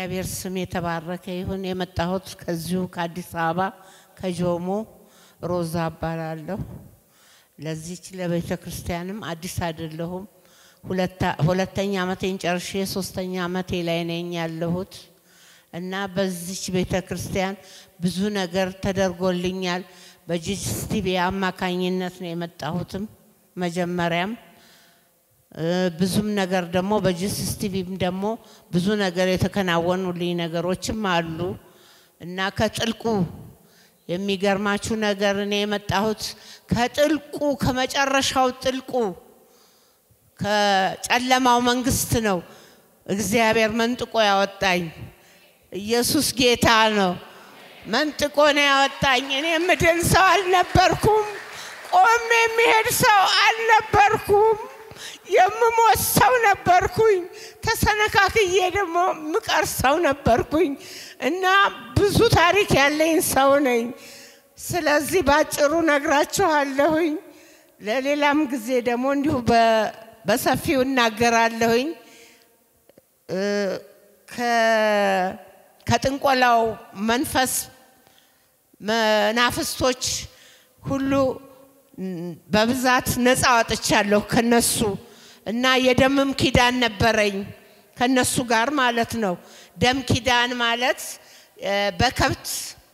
የእግዚአብሔር ስም የተባረከ ይሁን። የመጣሁት ከዚሁ ከአዲስ አበባ ከጆሞ ሮዛ እባላለሁ። ለዚች ለቤተ ክርስቲያንም አዲስ አይደለሁም። ሁለተኛ ዓመቴን ጨርሼ ሶስተኛ ዓመቴ ላይ ነኝ ያለሁት እና በዚች ቤተ ክርስቲያን ብዙ ነገር ተደርጎልኛል። በጂስ ቲቪ አማካኝነት ነው የመጣሁትም መጀመሪያም ብዙም ነገር ደግሞ በጂስስ ቲቪም ደግሞ ብዙ ነገር የተከናወኑልኝ ነገሮችም አሉ እና ከጥልቁ የሚገርማችሁ ነገር እኔ የመጣሁት ከጥልቁ ከመጨረሻው ጥልቁ ከጨለማው መንግስት ነው እግዚአብሔር መንጥቆ ያወጣኝ። ኢየሱስ ጌታ ነው። መንጥቆ ነው ያወጣኝ። እኔ ምድን ሰው አልነበርኩም። ቆም የሚሄድ ሰው አልነበርኩም። የምሞት ሰው ነበርኩኝ። ተሰነካክዬ ደግሞ ምቀር ሰው ነበርኩኝ እና ብዙ ታሪክ ያለኝ ሰው ነኝ። ስለዚህ ባጭሩ ነግራችኋለሁኝ። ለሌላም ጊዜ ደግሞ እንዲሁ በሰፊው እናገራለሁኝ። ከጥንቆላው መንፈስ መናፍስቶች ሁሉ በብዛት ነፃ ወጥቻለሁ ከነሱ እና የደምም ኪዳን ነበረኝ ከነሱ ጋር ማለት ነው። ደም ኪዳን ማለት በከብት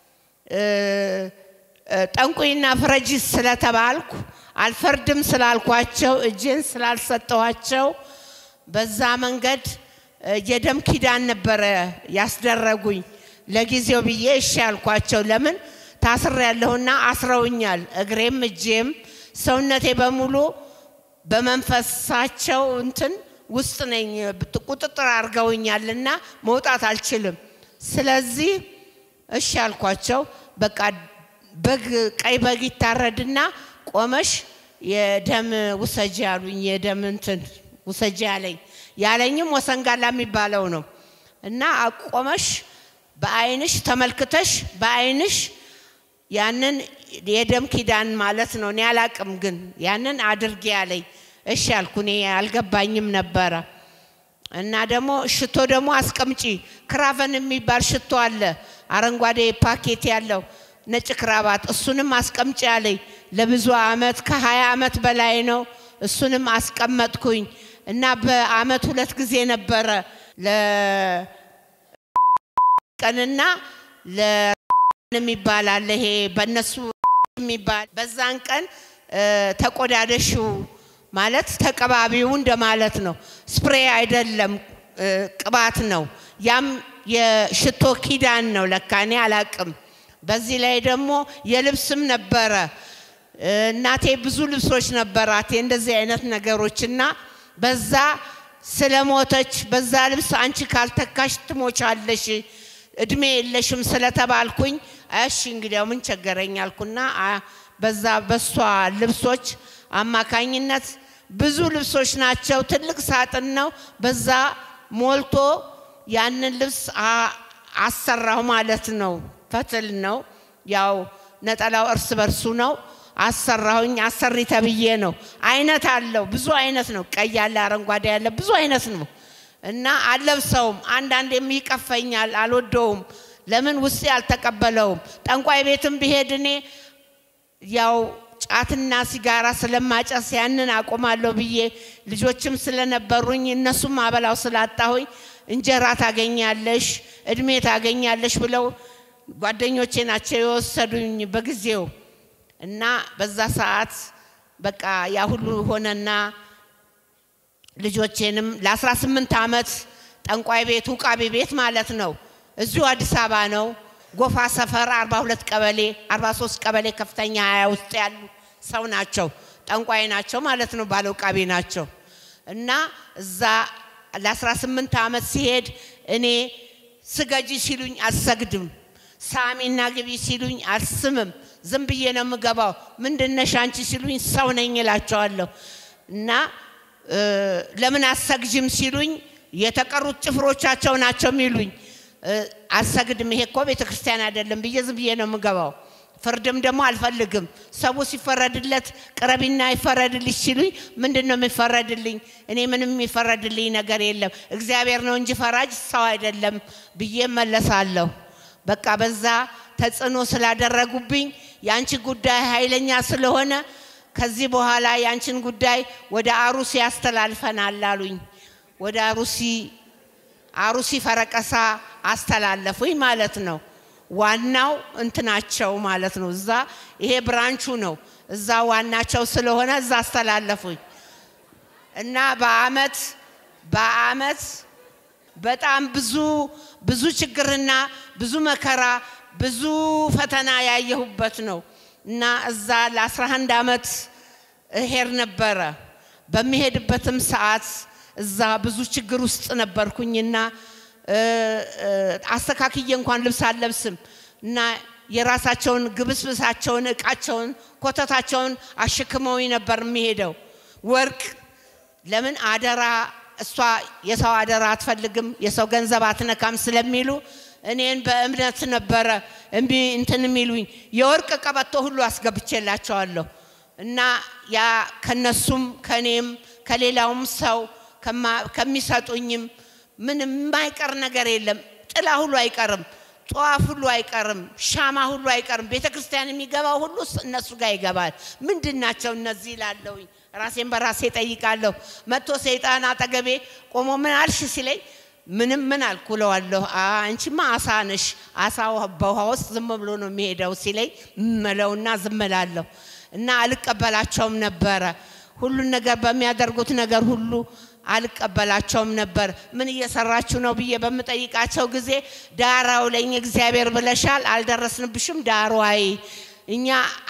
ጠንቁይና ፍረጂ ስለተባልኩ አልፈርድም ስላልኳቸው እጄን ስላልሰጠኋቸው በዛ መንገድ የደም ኪዳን ነበረ ያስደረጉኝ። ለጊዜው ብዬ እሺ ያልኳቸው ለምን ታስር ያለሁና አስረውኛል። እግሬም እጄም ሰውነቴ በሙሉ በመንፈሳቸው እንትን ውስጥ ነኝ። ቁጥጥር አድርገውኛልና መውጣት አልችልም። ስለዚህ እሺ ያልኳቸው በቃ በግ ቀይ በግ ይታረድና ቆመሽ የደም ውሰጂ ያሉኝ። የደም እንትን ውሰጂ ያለኝ ያለኝም ወሰንጋላ የሚባለው ነው እና ቆመሽ በአይንሽ ተመልክተሽ በአይንሽ ያንን የደም ኪዳን ማለት ነው። እኔ አላቅም፣ ግን ያንን አድርጌ ያለኝ እሺ ያልኩ። እኔ አልገባኝም ነበረ እና ደግሞ ሽቶ ደግሞ አስቀምጪ፣ ክራቨን የሚባል ሽቶ አለ፣ አረንጓዴ ፓኬት ያለው ነጭ ክራባት፣ እሱንም አስቀምጪ ያለኝ ለብዙ አመት ከሀያ አመት በላይ ነው። እሱንም አስቀመጥኩኝ እና በአመት ሁለት ጊዜ ነበረ ለቀንና ለ የሚባል አለ። ይሄ በእነሱ የሚባል በዛን ቀን ተቆዳደሽው ማለት ተቀባቢው እንደማለት ነው። ስፕሬ አይደለም፣ ቅባት ነው። ያም የሽቶ ኪዳን ነው። ለካ እኔ አላቅም። በዚህ ላይ ደግሞ የልብስም ነበረ። እናቴ ብዙ ልብሶች ነበራት እንደዚህ አይነት ነገሮች እና በዛ ስለሞተች በዛ ልብስ አንቺ ካልተካሽ ትሞቻለሽ እድሜ የለሽም ስለተባልኩኝ እሺ እንግዲያው ምን ቸገረኝ አልኩና በዛ በሷ ልብሶች አማካኝነት ብዙ ልብሶች ናቸው። ትልቅ ሳጥን ነው። በዛ ሞልቶ ያንን ልብስ አሰራሁ ማለት ነው። ፈትል ነው ያው ነጠላው እርስ በርሱ ነው። አሰራሁኝ። አሰሪ ተብዬ ነው። አይነት አለው፣ ብዙ አይነት ነው። ቀይ ያለ፣ አረንጓዴ ያለ፣ ብዙ አይነት ነው። እና አልለብሰውም። አንዳንዴም ይቀፈኛል፣ አልወደውም። ለምን ውስጤ አልተቀበለውም። ጠንቋይ ቤትም ብሄድ እኔ ያው ጫትና ሲጋራ ስለማጨስ ያንን አቆማለሁ ብዬ ልጆችም ስለነበሩኝ እነሱም አበላው ስላጣሁኝ እንጀራ ታገኛለሽ፣ እድሜ ታገኛለሽ ብለው ጓደኞቼ ናቸው የወሰዱኝ በጊዜው እና በዛ ሰዓት በቃ ያ ሁሉ ሆነና ልጆቼንም ለ18 ዓመት ጠንቋይ ቤት ውቃቢ ቤት ማለት ነው። እዚሁ አዲስ አበባ ነው። ጎፋ ሰፈር 42 ቀበሌ 43 ቀበሌ ከፍተኛ ሀያ ውስጥ ያሉ ሰው ናቸው። ጠንቋይ ናቸው ማለት ነው። ባለ ውቃቢ ናቸው። እና እዛ ለ18 ዓመት ሲሄድ እኔ ስገጂ ሲሉኝ አልሰግድም፣ ሳሚና ግቢ ሲሉኝ አልስምም። ዝም ብዬ ነው የምገባው። ምንድነሽ አንቺ ሲሉኝ ሰው ነኝ እላቸዋለሁ እና ለምን አሰግጅም ሲሉኝ የተቀሩት ጭፍሮቻቸው ናቸው የሚሉኝ። አልሰግድም፣ ይሄ እኮ ቤተ ክርስቲያን አይደለም ብዬ ዝም ብዬ ነው የምገባው። ፍርድም ደግሞ አልፈልግም። ሰው ሲፈረድለት ቅረቢና ይፈረድልሽ ሲሉኝ ምንድን ነው የሚፈረድልኝ? እኔ ምንም የሚፈረድልኝ ነገር የለም። እግዚአብሔር ነው እንጂ ፈራጅ ሰው አይደለም ብዬ መለሳለሁ። በቃ በዛ ተጽዕኖ ስላደረጉብኝ የአንቺ ጉዳይ ኃይለኛ ስለሆነ ከዚህ በኋላ የአንቺን ጉዳይ ወደ አሩሲ ያስተላልፈናል አሉኝ። ወደ አሩሲ አሩሲ ፈረቀሳ አስተላለፉኝ ማለት ነው። ዋናው እንትናቸው ማለት ነው። እዛ ይሄ ብራንቹ ነው። እዛ ዋናቸው ስለሆነ እዛ አስተላለፉኝ እና በአመት በአመት በጣም ብዙ ብዙ ችግርና ብዙ መከራ ብዙ ፈተና ያየሁበት ነው እና እዛ ለ11 ዓመት እሄድ ነበረ። በሚሄድበትም ሰዓት እዛ ብዙ ችግር ውስጥ ነበርኩኝና አስተካክዬ እንኳን ልብስ አልለብስም እና የራሳቸውን ግብስብሳቸውን እቃቸውን ኮተታቸውን አሸክመውኝ ነበር የሚሄደው። ወርቅ ለምን አደራ እሷ የሰው አደራ አትፈልግም፣ የሰው ገንዘብ አትነካም ስለሚሉ እኔን በእምነት ነበረ እምቢ እንትን የሚሉኝ የወርቅ ቀበቶ ሁሉ አስገብቼላቸዋለሁ እና ያ ከነሱም ከኔም ከሌላውም ሰው ከሚሰጡኝም ምንም የማይቀር ነገር የለም። ጥላ ሁሉ አይቀርም፣ ጧፍ ሁሉ አይቀርም፣ ሻማ ሁሉ አይቀርም። ቤተ ክርስቲያን የሚገባው ሁሉ እነሱ ጋር ይገባል። ምንድን ናቸው እነዚህ ላለውኝ ራሴን በራሴ ጠይቃለሁ። መጥቶ ሰይጣን አጠገቤ ቆሞ ምን አልሽ ሲለኝ ምንም ምን አልኩ እለዋለሁ። አንቺማ አሳ ነሽ፣ አሳ በውሃ ውስጥ ዝም ብሎ ነው የሚሄደው ሲለኝ መለውና ዝም እላለሁ እና አልቀበላቸውም ነበረ። ሁሉን ነገር በሚያደርጉት ነገር ሁሉ አልቀበላቸውም ነበር። ምን እየሰራችሁ ነው ብዬ በምጠይቃቸው ጊዜ ዳራው ለኝ እግዚአብሔር ብለሻል፣ አልደረስንብሽም ዳሯይ እኛ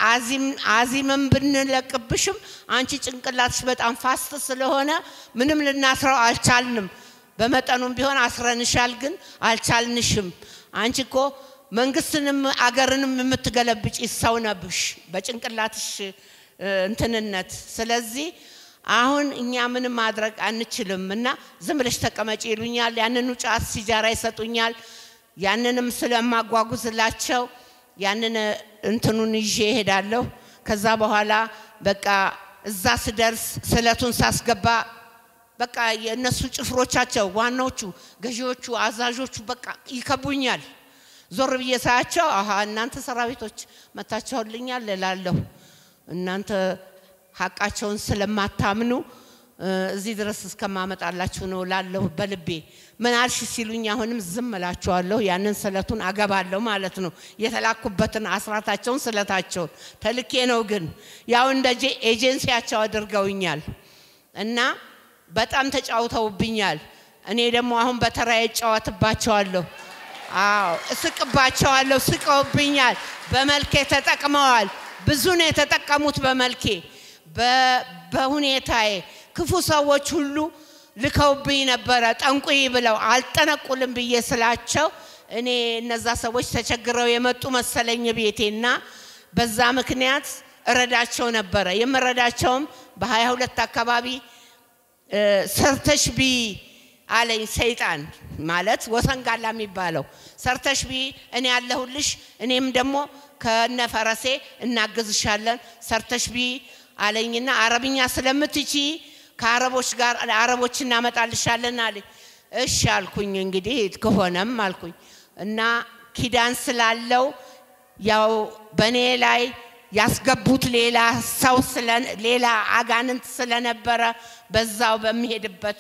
አዚምም ብንለቅብሽም አንቺ ጭንቅላትሽ በጣም ፋስት ስለሆነ ምንም ልናስረው አልቻልንም። በመጠኑም ቢሆን አስረንሻል፣ ግን አልቻልንሽም። አንቺ እኮ መንግስትንም አገርንም የምትገለብጭ ሰው ነብሽ በጭንቅላትሽ እንትንነት። ስለዚህ አሁን እኛ ምንም ማድረግ አንችልም እና ዝም ብለሽ ተቀመጪ ይሉኛል። ያንኑ ጫት ሲጃራ ይሰጡኛል። ያንንም ስለማጓጉዝላቸው ያንን እንትኑን ይዤ እሄዳለሁ። ከዛ በኋላ በቃ እዛ ስደርስ ስለቱን ሳስገባ በቃ የእነሱ ጭፍሮቻቸው ዋናዎቹ ገዢዎቹ አዛዦቹ በቃ ይከቡኛል። ዞር ብዬ ሳያቸው አሀ እናንተ ሰራዊቶች መታችሁልኛል እላለሁ። እናንተ ሀቃቸውን ስለማታምኑ እዚህ ድረስ እስከማመጣላችሁ ነው ላለሁ በልቤ። ምን አልሽ ሲሉኝ አሁንም ዝም እላቸዋለሁ። ያንን ስለቱን አገባለሁ ማለት ነው። የተላኩበትን አስራታቸውን ስለታቸውን ተልኬ ነው። ግን ያው እንደ ኤጀንሲያቸው አድርገውኛል እና በጣም ተጫውተውብኛል። እኔ ደግሞ አሁን በተራዬ እጫወትባቸዋለሁ። አዎ እስቅባቸዋለሁ። ስቀውብኛል። በመልኬ ተጠቅመዋል። ብዙ ነው የተጠቀሙት በመልኬ በሁኔታዬ ክፉ ሰዎች ሁሉ ልከውብኝ ነበረ ጠንቁይ ብለው አልጠነቁልም ብዬ ስላቸው እኔ እነዛ ሰዎች ተቸግረው የመጡ መሰለኝ ቤቴና በዛ ምክንያት እረዳቸው ነበረ። የምረዳቸውም በሀያ ሁለት አካባቢ ሰርተሽ ቢ አለኝ ሰይጣን ማለት ወሰንጋላ የሚባለው ሰርተሽ ቢ እኔ ያለሁልሽ እኔም ደግሞ ከነፈረሴ እናግዝሻለን ሰርተሽ ቢ አለኝና አረብኛ ስለምትቺ ከአረቦች ጋር አረቦች እናመጣልሻለን አለኝ። እሺ አልኩኝ። እንግዲህ ከሆነም አልኩኝ እና ኪዳን ስላለው ያው በእኔ ላይ ያስገቡት ሌላ ሰው ሌላ አጋንንት ስለነበረ በዛው በሚሄድበት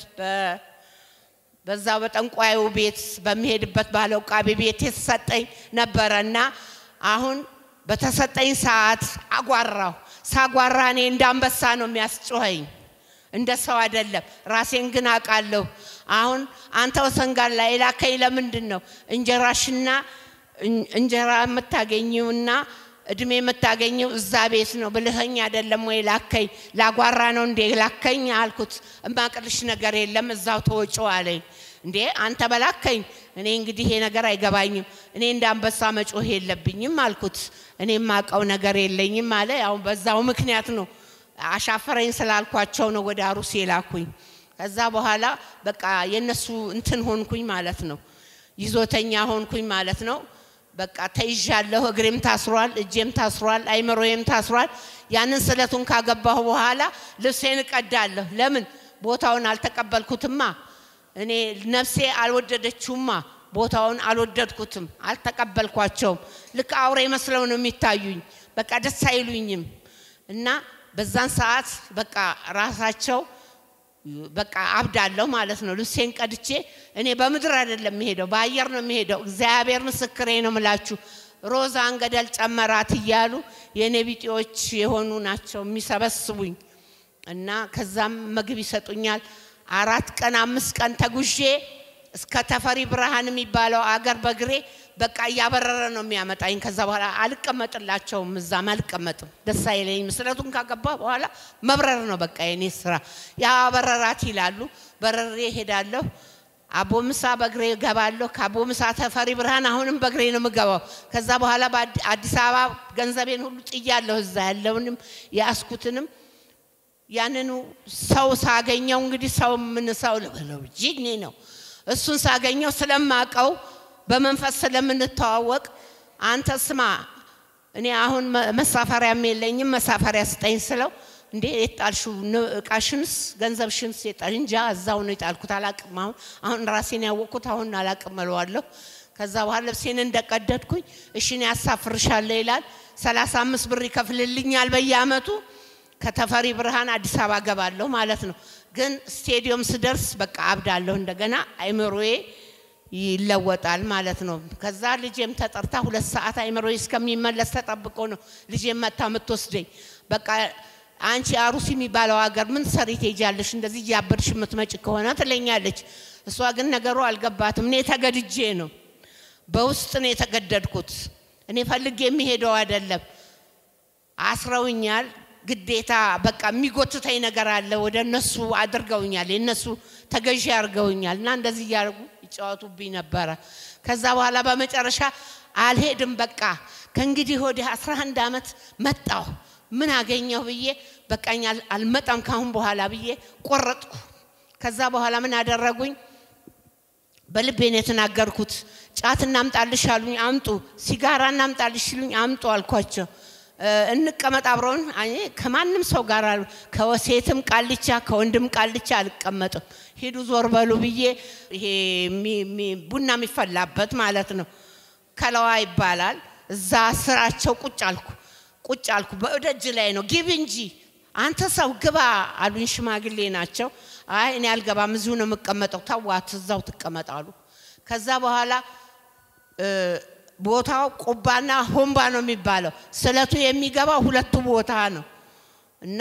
በዛው በጠንቋዩ ቤት በሚሄድበት ባለው ቃቢ ቤት የተሰጠኝ ነበረ እና አሁን በተሰጠኝ ሰዓት አጓራሁ። ሳጓራ እኔ እንደ አንበሳ ነው የሚያስጮኸኝ፣ እንደ ሰው አይደለም። ራሴን ግን አውቃለሁ። አሁን አንተ ወሰንጋላ የላከኝ ለምንድን ነው? እንጀራሽና እንጀራ የምታገኘውና እድሜ የምታገኘው እዛ ቤት ነው ብልኸኝ አይደለም ወይ ላከኝ? ላጓራ ነው እንዴ ላከኝ አልኩት። እማቅልሽ ነገር የለም እዛው ተወጪው አለኝ። እንዴ አንተ በላከኝ እኔ እንግዲህ ይሄ ነገር አይገባኝም። እኔ እንደ አንበሳ መጮህ የለብኝም አልኩት። እኔ የማውቀው ነገር የለኝም አለ። ያው በዛው ምክንያት ነው አሻፈረኝ ስላልኳቸው ነው ወደ አሩሴ ላኩኝ። ከዛ በኋላ በቃ የነሱ እንትን ሆንኩኝ ማለት ነው፣ ይዞተኛ ሆንኩኝ ማለት ነው። በቃ ተይዣለሁ። እግሬም ታስሯል፣ እጄም ታስሯል፣ አይምሮዬም ታስሯል። ያንን ስለቱን ካገባሁ በኋላ ልብሴን እቀዳለሁ። ለምን ቦታውን አልተቀበልኩትማ። እኔ ነፍሴ አልወደደችውማ። ቦታውን አልወደድኩትም፣ አልተቀበልኳቸውም። ልክ አውሬ መስለው ነው የሚታዩኝ። በቃ ደስ አይሉኝም። እና በዛን ሰዓት በቃ ራሳቸው በቃ አብዳለሁ ማለት ነው። ልብሴን ቀድቼ እኔ በምድር አይደለም የሚሄደው በአየር ነው የሚሄደው። እግዚአብሔር ምስክሬ ነው ምላችሁ። ሮዛን ገደል ጨመራት እያሉ የእኔ ቢጤዎች የሆኑ ናቸው የሚሰበስቡኝ እና ከዛም ምግብ ይሰጡኛል። አራት ቀን አምስት ቀን ተጉዤ እስከ ተፈሪ ብርሃን የሚባለው አገር በግሬ በቃ እያበረረ ነው የሚያመጣኝ። ከዛ በኋላ አልቀመጥላቸውም፣ እዛም አልቀመጥም፣ ደስ አይለኝም። ስለቱን ካገባ በኋላ መብረር ነው በቃ የኔ ስራ። ያበረራት ይላሉ፣ በረሬ ሄዳለሁ። አቦ ምሳ በእግሬ እገባለሁ። ከአቦ ምሳ ተፈሪ ብርሃን አሁንም በእግሬ ነው የምገባው። ከዛ በኋላ በአዲስ አበባ ገንዘቤን ሁሉ ጥያለሁ፣ እዛ ያለውንም የያዝኩትንም ያንኑ ሰው ሳገኘው እንግዲህ ሰው ምን ሰው ልበለው ጂኒ ነው። እሱን ሳገኘው ስለማቀው በመንፈስ ስለምንተዋወቅ አንተ ስማ እኔ አሁን መሳፈሪያም የለኝም መሳፈሪያ ስጠኝ ስለው እንዴ የጣልሽው እቃሽንስ ገንዘብሽንስ የጣል እንጃ እዛው ነው የጣልኩት አላቅም አሁን አሁን ራሴን ያወቅኩት አሁን አላቅም እለዋለሁ ከዛ በኋላ ልብሴን እንደቀደድኩኝ እሺ እኔ ያሳፍርሻለሁ ይላል ሰላሳ አምስት ብር ይከፍልልኛል በየአመቱ ከተፈሪ ብርሃን አዲስ አበባ ገባለሁ ማለት ነው ግን ስቴዲየም ስደርስ በቃ አብዳለሁ እንደገና አይምሮዬ ይለወጣል ማለት ነው። ከዛ ልጄም ተጠርታ ሁለት ሰዓት አይምሮዬ እስከሚመለስ ተጠብቆ ነው ልጄም መታ የምትወስደኝ። በቃ አንቺ አሩሲ የሚባለው ሀገር ምን ሰሪ ትሄጃለሽ? እንደዚህ እያበድሽ የምትመጭ ከሆነ ትለኛለች። እሷ ግን ነገሩ አልገባትም። እኔ ተገድጄ ነው፣ በውስጥ ነው የተገደድኩት። እኔ ፈልጌ የሚሄደው አይደለም። አስረውኛል። ግዴታ በቃ የሚጎትተኝ ነገር አለ። ወደ እነሱ አድርገውኛል፣ የእነሱ ተገዢ አድርገውኛል። እና እንደዚህ እያደርጉ ይጫወቱብኝ ነበረ። ከዛ በኋላ በመጨረሻ አልሄድም በቃ ከእንግዲህ ወዲህ 11 ዓመት መጣሁ። ምን አገኘሁ ብዬ በቃኝ አልመጣም ካሁን በኋላ ብዬ ቆረጥኩ። ከዛ በኋላ ምን አደረጉኝ? በልቤን የተናገርኩት ጫት እናምጣልሽ አሉኝ፣ አምጡ። ሲጋራ እናምጣልሽ ሲሉኝ አምጡ አልኳቸው። እንቀመጥ አብረውን ከማንም ሰው ጋር ከሴትም ቃልቻ ከወንድም ቃልቻ አልቀመጥም። ሂዱ ዞር በሉ ብዬ ይሄ ቡና የሚፈላበት ማለት ነው ከለዋ ይባላል። እዛ ስራቸው ቁጭ አልኩ ቁጭ አልኩ። በደጅ ላይ ነው ግቢ እንጂ አንተ ሰው ግባ አሉኝ። ሽማግሌ ናቸው። አይ እኔ አልገባም እዚሁ ነው የምቀመጠው። ተዋት እዛው ትቀመጣሉ። ከዛ በኋላ ቦታው ቁባና ሆምባ ነው የሚባለው። ስለቱ የሚገባው ሁለቱ ቦታ ነው እና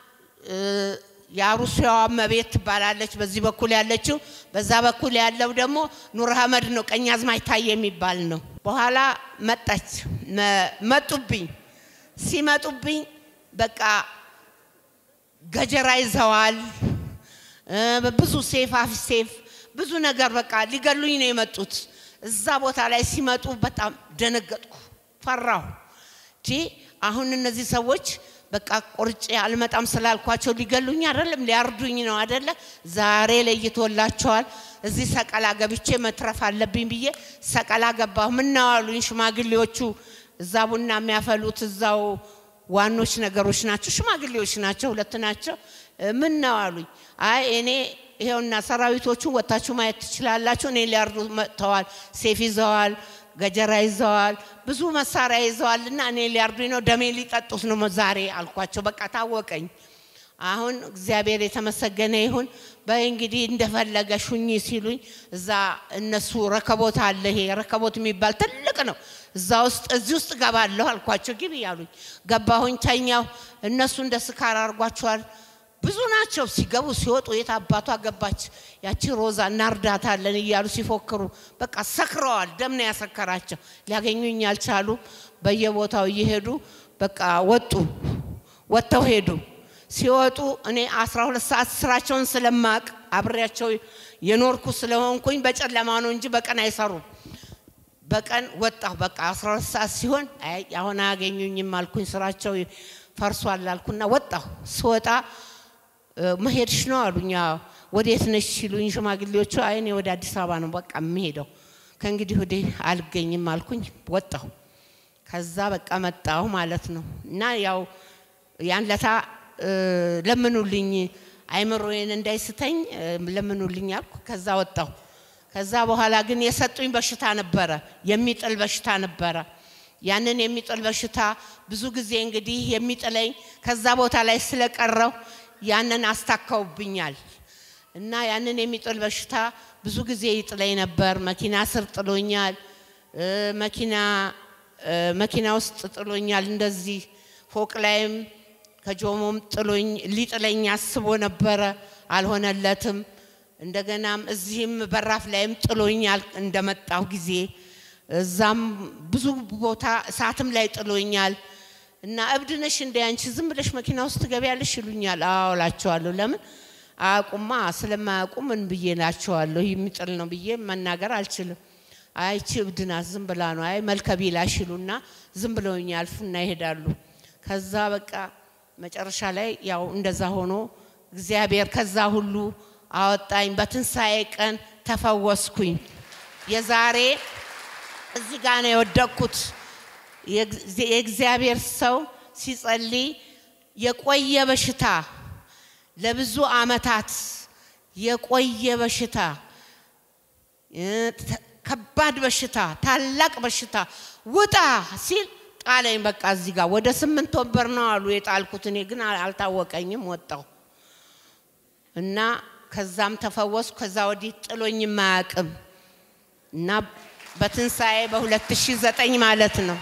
የአሩሲያዋ መቤት ትባላለች በዚህ በኩል ያለችው፣ በዛ በኩል ያለው ደግሞ ኑር አህመድ ነው ቀኛዝማች ታዬ የሚባል ነው። በኋላ መጣች መጡብኝ። ሲመጡብኝ በቃ ገጀራ ይዘዋል፣ ብዙ ሴፍ አፍ ሴፍ ብዙ ነገር በቃ ሊገሉኝ ነው የመጡት። እዛ ቦታ ላይ ሲመጡ በጣም ደነገጥኩ፣ ፈራሁ። ጂ አሁን እነዚህ ሰዎች በቃ ቆርጬ አልመጣም ስላልኳቸው ሊገሉኝ አይደለም ሊያርዱኝ ነው አይደለ? ዛሬ ለይቶላቸዋል። እዚህ ሰቀላ ገብቼ መትረፍ አለብኝ ብዬ ሰቀላ ገባሁ። ምነው አሉኝ ሽማግሌዎቹ። እዛ ቡና የሚያፈሉት እዛው ዋኖች ነገሮች ናቸው፣ ሽማግሌዎች ናቸው፣ ሁለት ናቸው። ምን ነው አሉኝ። አይ እኔ ይሄውና ሰራዊቶቹን ወታችሁ ማየት ትችላላችሁ። እኔ ሊያርዱ መጥተዋል። ሴፍ ይዘዋል፣ ገጀራ ይዘዋል፣ ብዙ መሳሪያ ይዘዋል እና እኔ ሊያርዱኝ ነው፣ ደሜ ሊጠጡት ነው ዛሬ አልኳቸው። በቃ ታወቀኝ። አሁን እግዚአብሔር የተመሰገነ ይሁን። በይ እንግዲህ እንደፈለገ ሹኝ ሲሉኝ እዛ እነሱ ረከቦት አለ። ይሄ ረከቦት የሚባል ትልቅ ነው። እዛ ውስጥ እዚህ ውስጥ ገባለሁ አልኳቸው። ግቢ ያሉኝ ገባሁኝ፣ ተኛሁ። እነሱ እንደ ስካር አድርጓቸዋል። ብዙ ናቸው። ሲገቡ ሲወጡ የት አባቷ ገባች ያቺ ሮዛ እናርዳታለን እያሉ ሲፎክሩ በቃ ሰክረዋል። ደም ነው ያሰከራቸው። ሊያገኙኝ አልቻሉ። በየቦታው እየሄዱ በቃ ወጡ። ወጥተው ሄዱ። ሲወጡ እኔ 12 ሰዓት ስራቸውን ስለማቅ አብሬያቸው የኖርኩ ስለሆንኩኝ በጨለማ ነው እንጂ በቀን አይሰሩም። በቀን ወጣሁ። በቃ 12 ሰዓት ሲሆን አይ አሁን አያገኙኝም አልኩኝ። ስራቸው ፈርሷል አልኩና ወጣሁ። ስወጣ መሄድሽ ነው አሉኝ። ወዴት ነሽ ሲሉኝ ሽማግሌዎቹ አይ እኔ ወደ አዲስ አበባ ነው በቃ የምሄደው። ከእንግዲህ ወዲህ አልገኝም አልኩኝ፣ ወጣሁ። ከዛ በቃ መጣሁ ማለት ነው እና ያው ያን ለታ ለምኑልኝ አይምሮዬን እንዳይስተኝ ለምኑልኝ አልኩ። ከዛ ወጣሁ። ከዛ በኋላ ግን የሰጡኝ በሽታ ነበረ፣ የሚጥል በሽታ ነበረ። ያንን የሚጥል በሽታ ብዙ ጊዜ እንግዲህ የሚጥለኝ ከዛ ቦታ ላይ ስለቀረው ያንን አስታካውብኛል እና ያንን የሚጥል በሽታ ብዙ ጊዜ ይጥለኝ ነበር። መኪና ስር ጥሎኛል፣ መኪና መኪና ውስጥ ጥሎኛል። እንደዚህ ፎቅ ላይም ከጆሞም ጥሎኝ ሊጥለኝ አስቦ ነበረ፣ አልሆነለትም። እንደገናም እዚህም በራፍ ላይም ጥሎኛል እንደመጣሁ ጊዜ እዛም ብዙ ቦታ እሳትም ላይ ጥሎኛል። እና እብድ ነሽ እንደ አንቺ ዝም ብለሽ መኪና ውስጥ ትገቢያለሽ ይሉኛል። አዎ እላቸዋለሁ። ለምን አያውቁማ፣ ስለማያውቁ ምን ብዬ እላቸዋለሁ። የሚጥል ነው ብዬ መናገር አልችልም። አይ ይቺ እብድ ናት፣ ዝም ብላ ነው። አይ መልከቢላሽ ይሉና ዝም ብለውኝ ያልፉና ይሄዳሉ። ከዛ በቃ መጨረሻ ላይ ያው እንደዛ ሆኖ እግዚአብሔር ከዛ ሁሉ አወጣኝ። በትንሣኤ ቀን ተፈወስኩኝ። የዛሬ እዚህ ጋ ነው የወደቅኩት። የእግዚአብሔር ሰው ሲጸልይ የቆየ በሽታ ለብዙ ዓመታት የቆየ በሽታ ከባድ በሽታ ታላቅ በሽታ ውጣ ሲል ጣለኝ። በቃ እዚህ ጋር ወደ ስምንት ወንበር ነው አሉ የጣልኩት። እኔ ግን አልታወቀኝም፣ ወጣው እና ከዛም ተፈወስኩ። ከዛ ወዲህ ጥሎኝ የማያውቅም እና በትንሣኤ በ2009 ማለት ነው።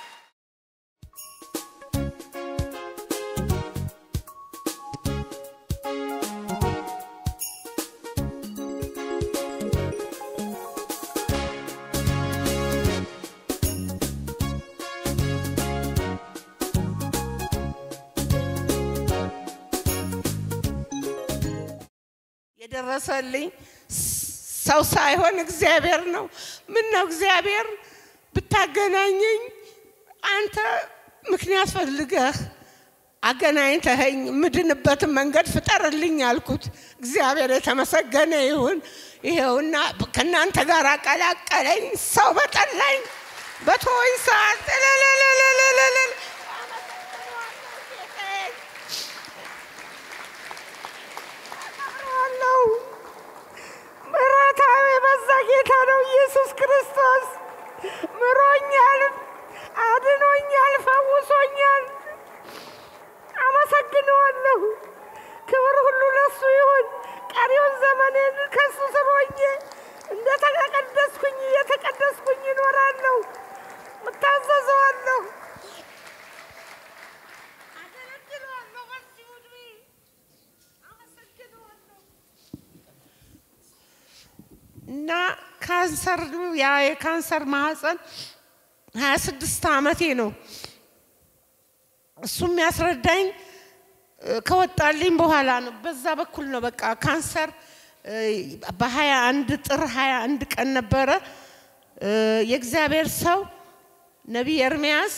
የደረሰልኝ ሰው ሳይሆን እግዚአብሔር ነው። ምን ነው እግዚአብሔር ብታገናኘኝ አንተ ምክንያት ፈልገህ አገናኝተኸኝ ምድንበትን መንገድ ፍጠርልኝ አልኩት። እግዚአብሔር የተመሰገነ ይሁን። ይኸውና ከእናንተ ጋር አቀላቀለኝ። ሰው በጠላኝ በተወኝ ሰዓት እልልልልልልል አከብረዋለሁ። ምሕረታዊ የበዛ ጌታ ነው ኢየሱስ ክርስቶስ። ምሮኛል፣ አድኖኛል፣ ፈውሶኛል። አመሰግነዋለሁ። ክብር ሁሉ ለሱ ይሁን። ቀሪውን ዘመኔን ከሱ ስር ሆኜ እንደተቀደስኩኝ እየተቀደስኩኝ ይኖራለሁ። እታዘዘዋለሁ፣ አገለግለዋለሁ። በዚህ ዕድሜ አመሰግነዋለሁ። እና ካንሰር ያ የካንሰር ማህፀን ሀያ ስድስት ዓመቴ ነው። እሱ የሚያስረዳኝ ከወጣልኝ በኋላ ነው። በዛ በኩል ነው በቃ ካንሰር በሀያ አንድ ጥር ሀያ አንድ ቀን ነበረ የእግዚአብሔር ሰው ነቢይ ኤርምያስ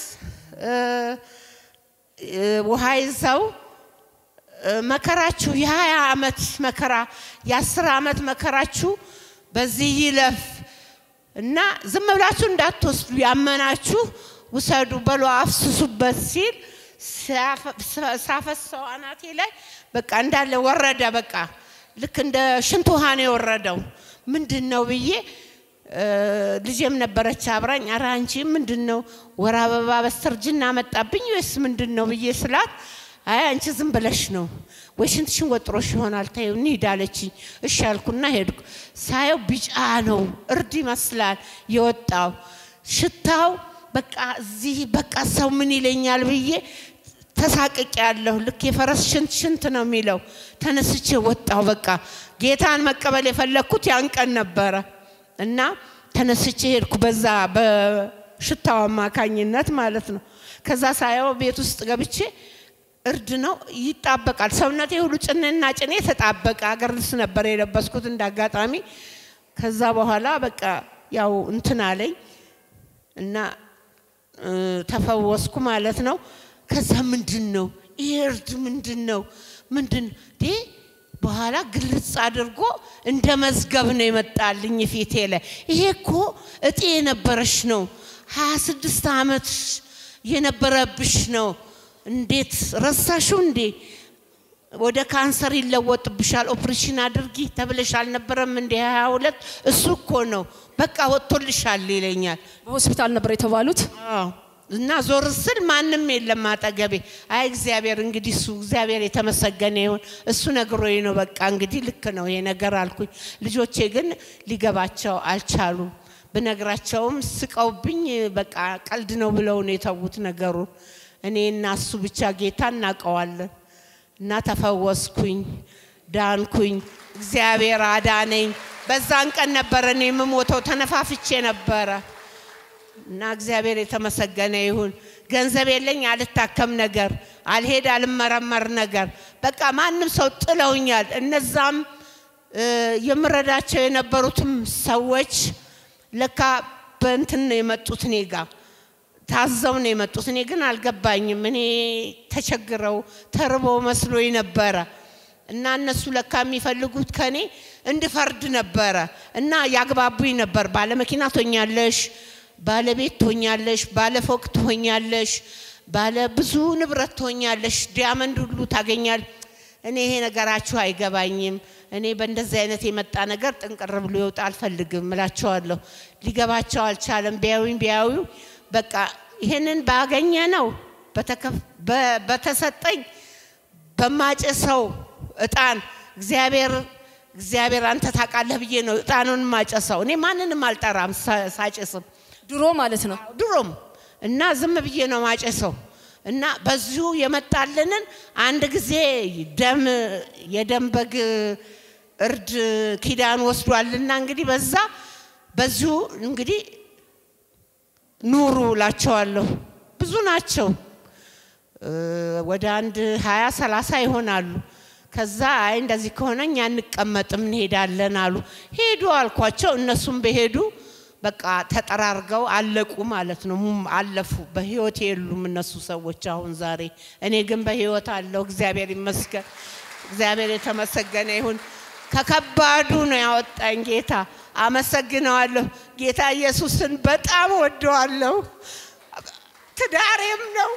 ውሃ ይዘው መከራችሁ የሀያ ዓመት መከራ የአስር ዓመት መከራችሁ በዚህ ይለፍ እና ዝም ብላችሁ እንዳትወስዱ ያመናችሁ ውሰዱ በሎ አፍስሱበት ሲል ሳፈሰው አናቴ ላይ በቃ እንዳለ ወረደ። በቃ ልክ እንደ ሽንት ውሃ ነው የወረደው። ምንድን ነው ብዬ ልጄም ነበረች አብራኝ። ኧረ አንቺ ምንድን ነው ወር አበባ በስተርጅና መጣብኝ ወይስ ምንድን ነው ብዬ ስላት አይ አንቺ ዝም ብለሽ ነው ወይ ሽንትሽን ወጥሮሽ ይሆናል ተይው እንሂድ አለችኝ። እሺ አልኩና ሄድኩ። ሳየው ቢጫ ነው እርድ ይመስላል የወጣው ሽታው በቃ እዚህ በቃ ሰው ምን ይለኛል ብዬ ተሳቅቄ ያለሁ ልክ የፈረስ ሽንት ሽንት ነው የሚለው። ተነስቼ ወጣሁ። በቃ ጌታን መቀበል የፈለግኩት ያን ቀን ነበረ እና ተነስቼ ሄድኩ፣ በዛ በሽታው አማካኝነት ማለት ነው። ከዛ ሳየው ቤት ውስጥ ገብቼ እርድ ነው ይጣበቃል። ሰውነቴ ሁሉ ጭንና ጭኔ ተጣበቀ። አገር ልብስ ነበር የለበስኩት እንዳጋጣሚ። ከዛ በኋላ በቃ ያው እንትን አለኝ እና ተፈወስኩ ማለት ነው። ከዛ ምንድን ነው ይሄ እርድ ምንድን ነው ምንድን ዴ በኋላ ግልጽ አድርጎ እንደ መዝገብ ነው የመጣልኝ ፊቴ ላይ። ይሄ እኮ እጤ የነበረሽ ነው፣ ሀያ ስድስት ዓመት የነበረብሽ ነው። እንዴት ረሳሽው እንዴ? ወደ ካንሰር ይለወጥብሻል፣ ኦፕሬሽን አድርጊ ተብለሽ አልነበረም እንዴ? ሀያ ሁለት እሱ እኮ ነው በቃ ወጥቶልሻል ይለኛል። በሆስፒታል ነበር የተባሉት። አዎ እና ዞር ስል ማንም የለም አጠገቤ። አይ እግዚአብሔር እንግዲህ እሱ እግዚአብሔር የተመሰገነ ይሁን እሱ ነግሮኝ ነው በቃ እንግዲህ ልክ ነው ይሄ ነገር አልኩኝ። ልጆቼ ግን ሊገባቸው አልቻሉም። ብነግራቸውም ስቀውብኝ በቃ ቀልድ ነው ብለው ነው የተዉት ነገሩን። እኔ እና እሱ ብቻ ጌታ እናውቀዋለን። እና ተፈወስኩኝ፣ ዳንኩኝ፣ እግዚአብሔር አዳነኝ። በዛን ቀን ነበረ እኔ የምሞተው፣ ተነፋፍቼ ነበረ። እና እግዚአብሔር የተመሰገነ ይሁን። ገንዘብ የለኝ አልታከም ነገር አልሄድ አልመረመር ነገር በቃ ማንም ሰው ጥለውኛል። እነዛም የምረዳቸው የነበሩትም ሰዎች ለካ በእንትን ነው የመጡት እኔ ጋ ታዘው ነው የመጡት። እኔ ግን አልገባኝም። እኔ ተቸግረው ተርበው መስሎኝ ነበረ እና እነሱ ለካ የሚፈልጉት ከኔ እንድፈርድ ነበረ እና ያግባቡኝ ነበር። ባለመኪና ትሆኛለሽ ባለቤት ትሆኛለሽ፣ ባለ ፎቅ ትሆኛለሽ፣ ባለ ብዙ ንብረት ትሆኛለሽ፣ ዲያመንድ ሁሉ ታገኛል። እኔ ይሄ ነገራችሁ አይገባኝም። እኔ በእንደዚህ አይነት የመጣ ነገር ጥንቅር ብሎ ይወጣ አልፈልግም እላቸዋለሁ። ሊገባቸው አልቻለም። ቢያዩኝ ቢያዩ በቃ ይህንን ባገኘ ነው በተሰጠኝ በማጨሰው እጣን እግዚአብሔር እግዚአብሔር አንተ ታውቃለህ ብዬ ነው እጣኑን ማጨሰው። እኔ ማንንም አልጠራም ሳጭስም ድሮ ማለት ነው። ድሮም እና ዝም ብዬ ነው ማጨሰው እና በዚሁ የመጣልንን አንድ ጊዜ ደም የደም በግ እርድ ኪዳን ወስዷልና እንግዲህ በዛ በዚሁ እንግዲህ ኑሩ እላቸዋለሁ። ብዙ ናቸው፣ ወደ አንድ ሀያ ሰላሳ ይሆናሉ። ከዛ አይ እንደዚህ ከሆነ እኛ እንቀመጥም እንሄዳለን አሉ። ሄዱ አልኳቸው። እነሱም በሄዱ በቃ ተጠራርገው አለቁ ማለት ነው። አለፉ። በህይወት የሉም እነሱ ሰዎች አሁን ዛሬ። እኔ ግን በህይወት አለው። እግዚአብሔር ይመስገን። እግዚአብሔር የተመሰገነ ይሁን። ከከባዱ ነው ያወጣኝ ጌታ። አመሰግነዋለሁ። ጌታ ኢየሱስን በጣም ወደዋለሁ። ትዳሬም ነው፣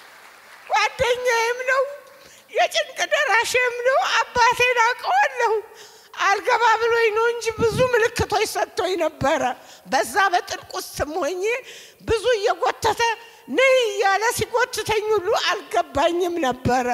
ጓደኛዬም ነው፣ የጭንቅ ደራሼም ነው። አባቴን አውቀዋለሁ። አልገባ ብሎኝ ነው እንጂ ብዙ ምልክቶች ሰጥቶኝ ነበረ። በዛ በጥልቅ ውስጥም ሆኜ ብዙ እየጎተተ ነይ እያለ ሲጎትተኝ ሁሉ አልገባኝም ነበረ።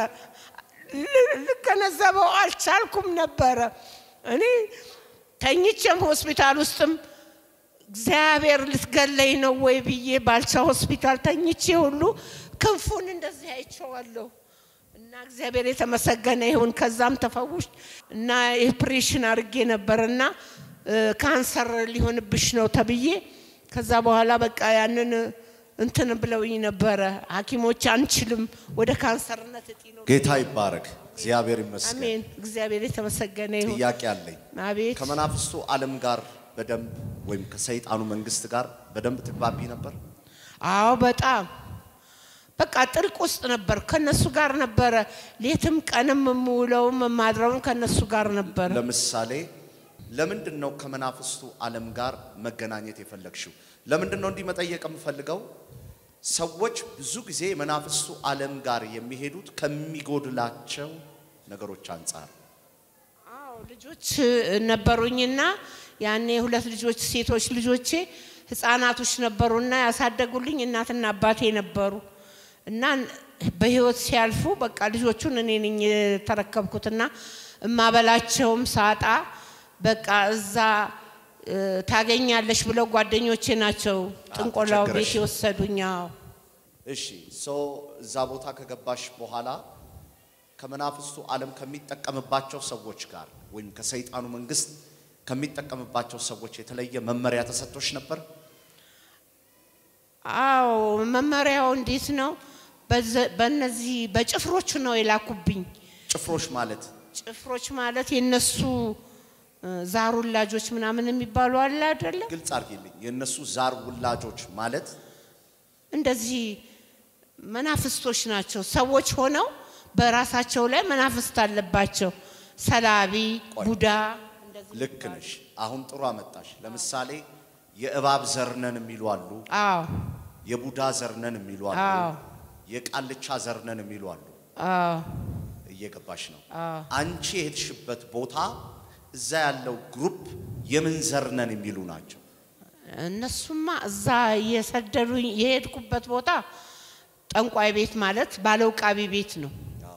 ልገነዘበው አልቻልኩም ነበረ። እኔ ተኝቼም ሆስፒታል ውስጥም እግዚአብሔር ልትገለኝ ነው ወይ ብዬ ባልቻ ሆስፒታል ተኝቼ ሁሉ ክንፉን እንደዚህ አይቼዋለሁ። እና እግዚአብሔር የተመሰገነ ይሁን። ከዛም ተፈውሽ እና ኦፕሬሽን አድርጌ ነበር እና ካንሰር ሊሆንብሽ ነው ተብዬ ከዛ በኋላ በቃ ያንን እንትን ብለውኝ ነበረ ሐኪሞች አንችልም ወደ ካንሰርነት እጢ ነው። ጌታ ይባረክ። እግዚአብሔር ይመስገን። አሜን። እግዚአብሔር የተመሰገነ ይሁን። ጥያቄ አለኝ። አቤት። ከመናፍስቱ ዓለም ጋር በደንብ ወይም ከሰይጣኑ መንግስት ጋር በደንብ ትግባቢ ነበር? አዎ በጣም በቃ ጥልቅ ውስጥ ነበር። ከነሱ ጋር ነበረ ሌትም ቀንም የምውለውም የማድረውም ከነሱ ጋር ነበረ። ለምሳሌ ለምንድን ነው ከመናፍስቱ ዓለም ጋር መገናኘት የፈለግሽው? ለምንድን ነው እንዲህ መጠየቅ የምፈልገው? ሰዎች ብዙ ጊዜ የመናፍስቱ ዓለም ጋር የሚሄዱት ከሚጎድላቸው ነገሮች አንጻር አዎ ልጆች ነበሩኝና ያኔ ሁለት ልጆች ሴቶች ልጆቼ ህፃናቶች ነበሩና ያሳደጉልኝ እናትና አባቴ ነበሩ እና በህይወት ሲያልፉ በቃ ልጆቹን እኔ ነኝ የተረከብኩትና እማበላቸውም ሳጣ በቃ እዛ እ፣ ታገኛለሽ ብለው ጓደኞቼ ናቸው ጥንቆላው ቤት ተቸግረሽ። የወሰዱኝ። አዎ። እሺ ሶ እዛ ቦታ ከገባሽ በኋላ ከመናፍስቱ ዓለም ከሚጠቀምባቸው ሰዎች ጋር ወይም ከሰይጣኑ መንግስት ከሚጠቀምባቸው ሰዎች የተለየ መመሪያ ተሰጥቶሽ ነበር? አዎ መመሪያው እንዴት ነው? በዘ- በእነዚህ በጭፍሮቹ ነው የላኩብኝ። ጭፍሮሽ ማለት ጭፍሮች ማለት የነሱ እ፣ ዛር ውላጆች ምናምን የሚባሉ አለ አይደለ? ግልጽ አድርጊልኝ። የእነሱ ዛር ውላጆች ማለት እንደዚህ መናፍስቶች ናቸው። ሰዎች ሆነው በራሳቸው ላይ መናፍስት አለባቸው ሰላቢ፣ ቆይ። ቡዳ ልክ ነሽ። አሁን ጥሩ አመጣሽ። ለምሳሌ የእባብ ዘርነን የሚሉ አሉ፣ አዎ የቡዳ ዘርነን የሚሉ አሉ፣ አዎ የቃልቻ ዘርነን የሚሉ አሉ። አዎ እየገባሽ ነው። አዎ አንቺ የሄድሽበት ቦታ እዛ ያለው ግሩፕ የምን ዘርነን የሚሉ ናቸው። እነሱማ እዛ እየሰደዱኝ የሄድኩበት ቦታ ጠንቋይ ቤት ማለት ባለውቃቢ ቤት ነው።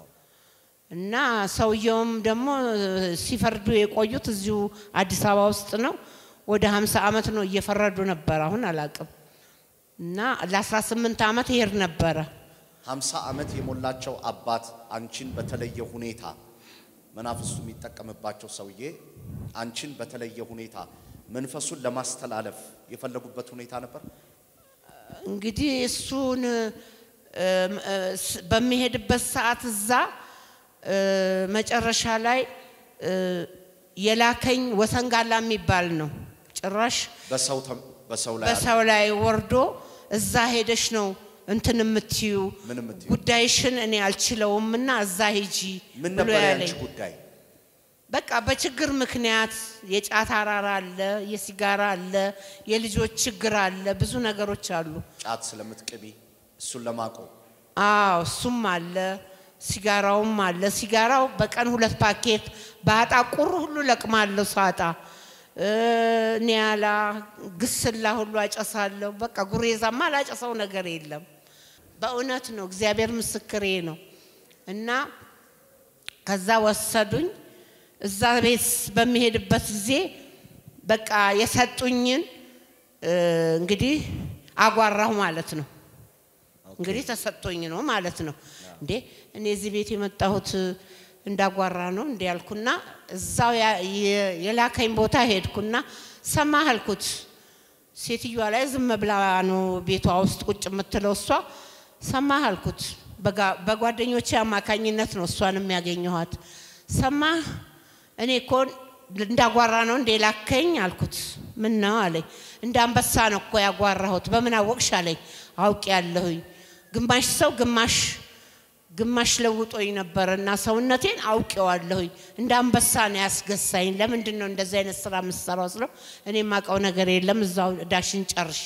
እና ሰውየውም ደግሞ ሲፈርዱ የቆዩት እዚሁ አዲስ አበባ ውስጥ ነው። ወደ 50 ዓመት ነው እየፈረዱ ነበር። አሁን አላቅም። እና ለ18 ዓመት ይሄድ ነበረ። ሀምሳ ዓመት የሞላቸው አባት አንቺን በተለየ ሁኔታ መናፍሱ የሚጠቀምባቸው ሰውዬ አንቺን በተለየ ሁኔታ መንፈሱን ለማስተላለፍ የፈለጉበት ሁኔታ ነበር። እንግዲህ እሱን እም፣ እ፣ ስ- በሚሄድበት ሰዓት እዛ እ፣ መጨረሻ ላይ እ፣ የላከኝ ወሰንጋላ የሚባል ነው። ጭራሽ በሰው ተም- በሰው ላይ በሰው ላይ ወርዶ እዛ ሄደሽ ነው እንትን የምትዩ ምን የምትዩ? ጉዳይሽን እኔ አልችለውም እና እዛ ሂጂ ምን ብሎ ነበር ያለኝ። ያንቺ ጉዳይ? በቃ በችግር ምክንያት የጫት አራራ አለ፣ የሲጋራ አለ፣ የልጆች ችግር አለ፣ ብዙ ነገሮች አሉ። ጫት ስለምትቅሚ እሱን ለማቆም አዎ እሱም አለ፣ ሲጋራውም አለ። ሲጋራው በቀን ሁለት ፓኬት በአጣ ቁር ሁሉ ለቅማለሁ ሳጣ እ፣ ኒያላ ግስላ ሁሉ አጨሳለሁ። በቃ ጉሬዛማ አላጨሰው ነገር የለም። በእውነት ነው፣ እግዚአብሔር ምስክሬ ነው። እና ከዛ ወሰዱኝ። እዛ ቤት በሚሄድበት ጊዜ በቃ የሰጡኝን እ፣ እንግዲህ አጓራሁ ማለት ነው። እንግዲህ ተሰጥቶኝ ነው ማለት ነው። እንዴ እኔ እዚህ ቤት የመጣሁት እንዳጓራ ነው እንዲ ያልኩና እዛው ያ- የ- የላከኝ ቦታ ሄድኩና ሰማህ አልኩት። ሴትዮዋ ላይ ዝም ብላ ነው ቤቷ ውስጥ ቁጭ የምትለው እሷ። ሰማህ አልኩት። በጋ- በጓደኞቼ አማካኝነት ነው እሷንም ያገኘኋት። ሰማህ እኔ እኮ እንዳጓራ ነው እንደ ላከኝ አልኩት። ምን ነው አለኝ። እንደ አንበሳ ነው እኮ ያጓራሁት። በምን አወቅሽ አለኝ። አውቄ ያለሁኝ ግማሽ ሰው ግማሽ ግማሽ ለውጦኝ ነበር እና ሰውነቴን አውቄዋለሁኝ። እንደ አንበሳ ነው ያስገሳኝ። ለምንድን ነው እንደዚህ አይነት ስራ የምትሰራው ስለው እኔ የማውቀው ነገር የለም እዛው ዳሽን ጨርሺ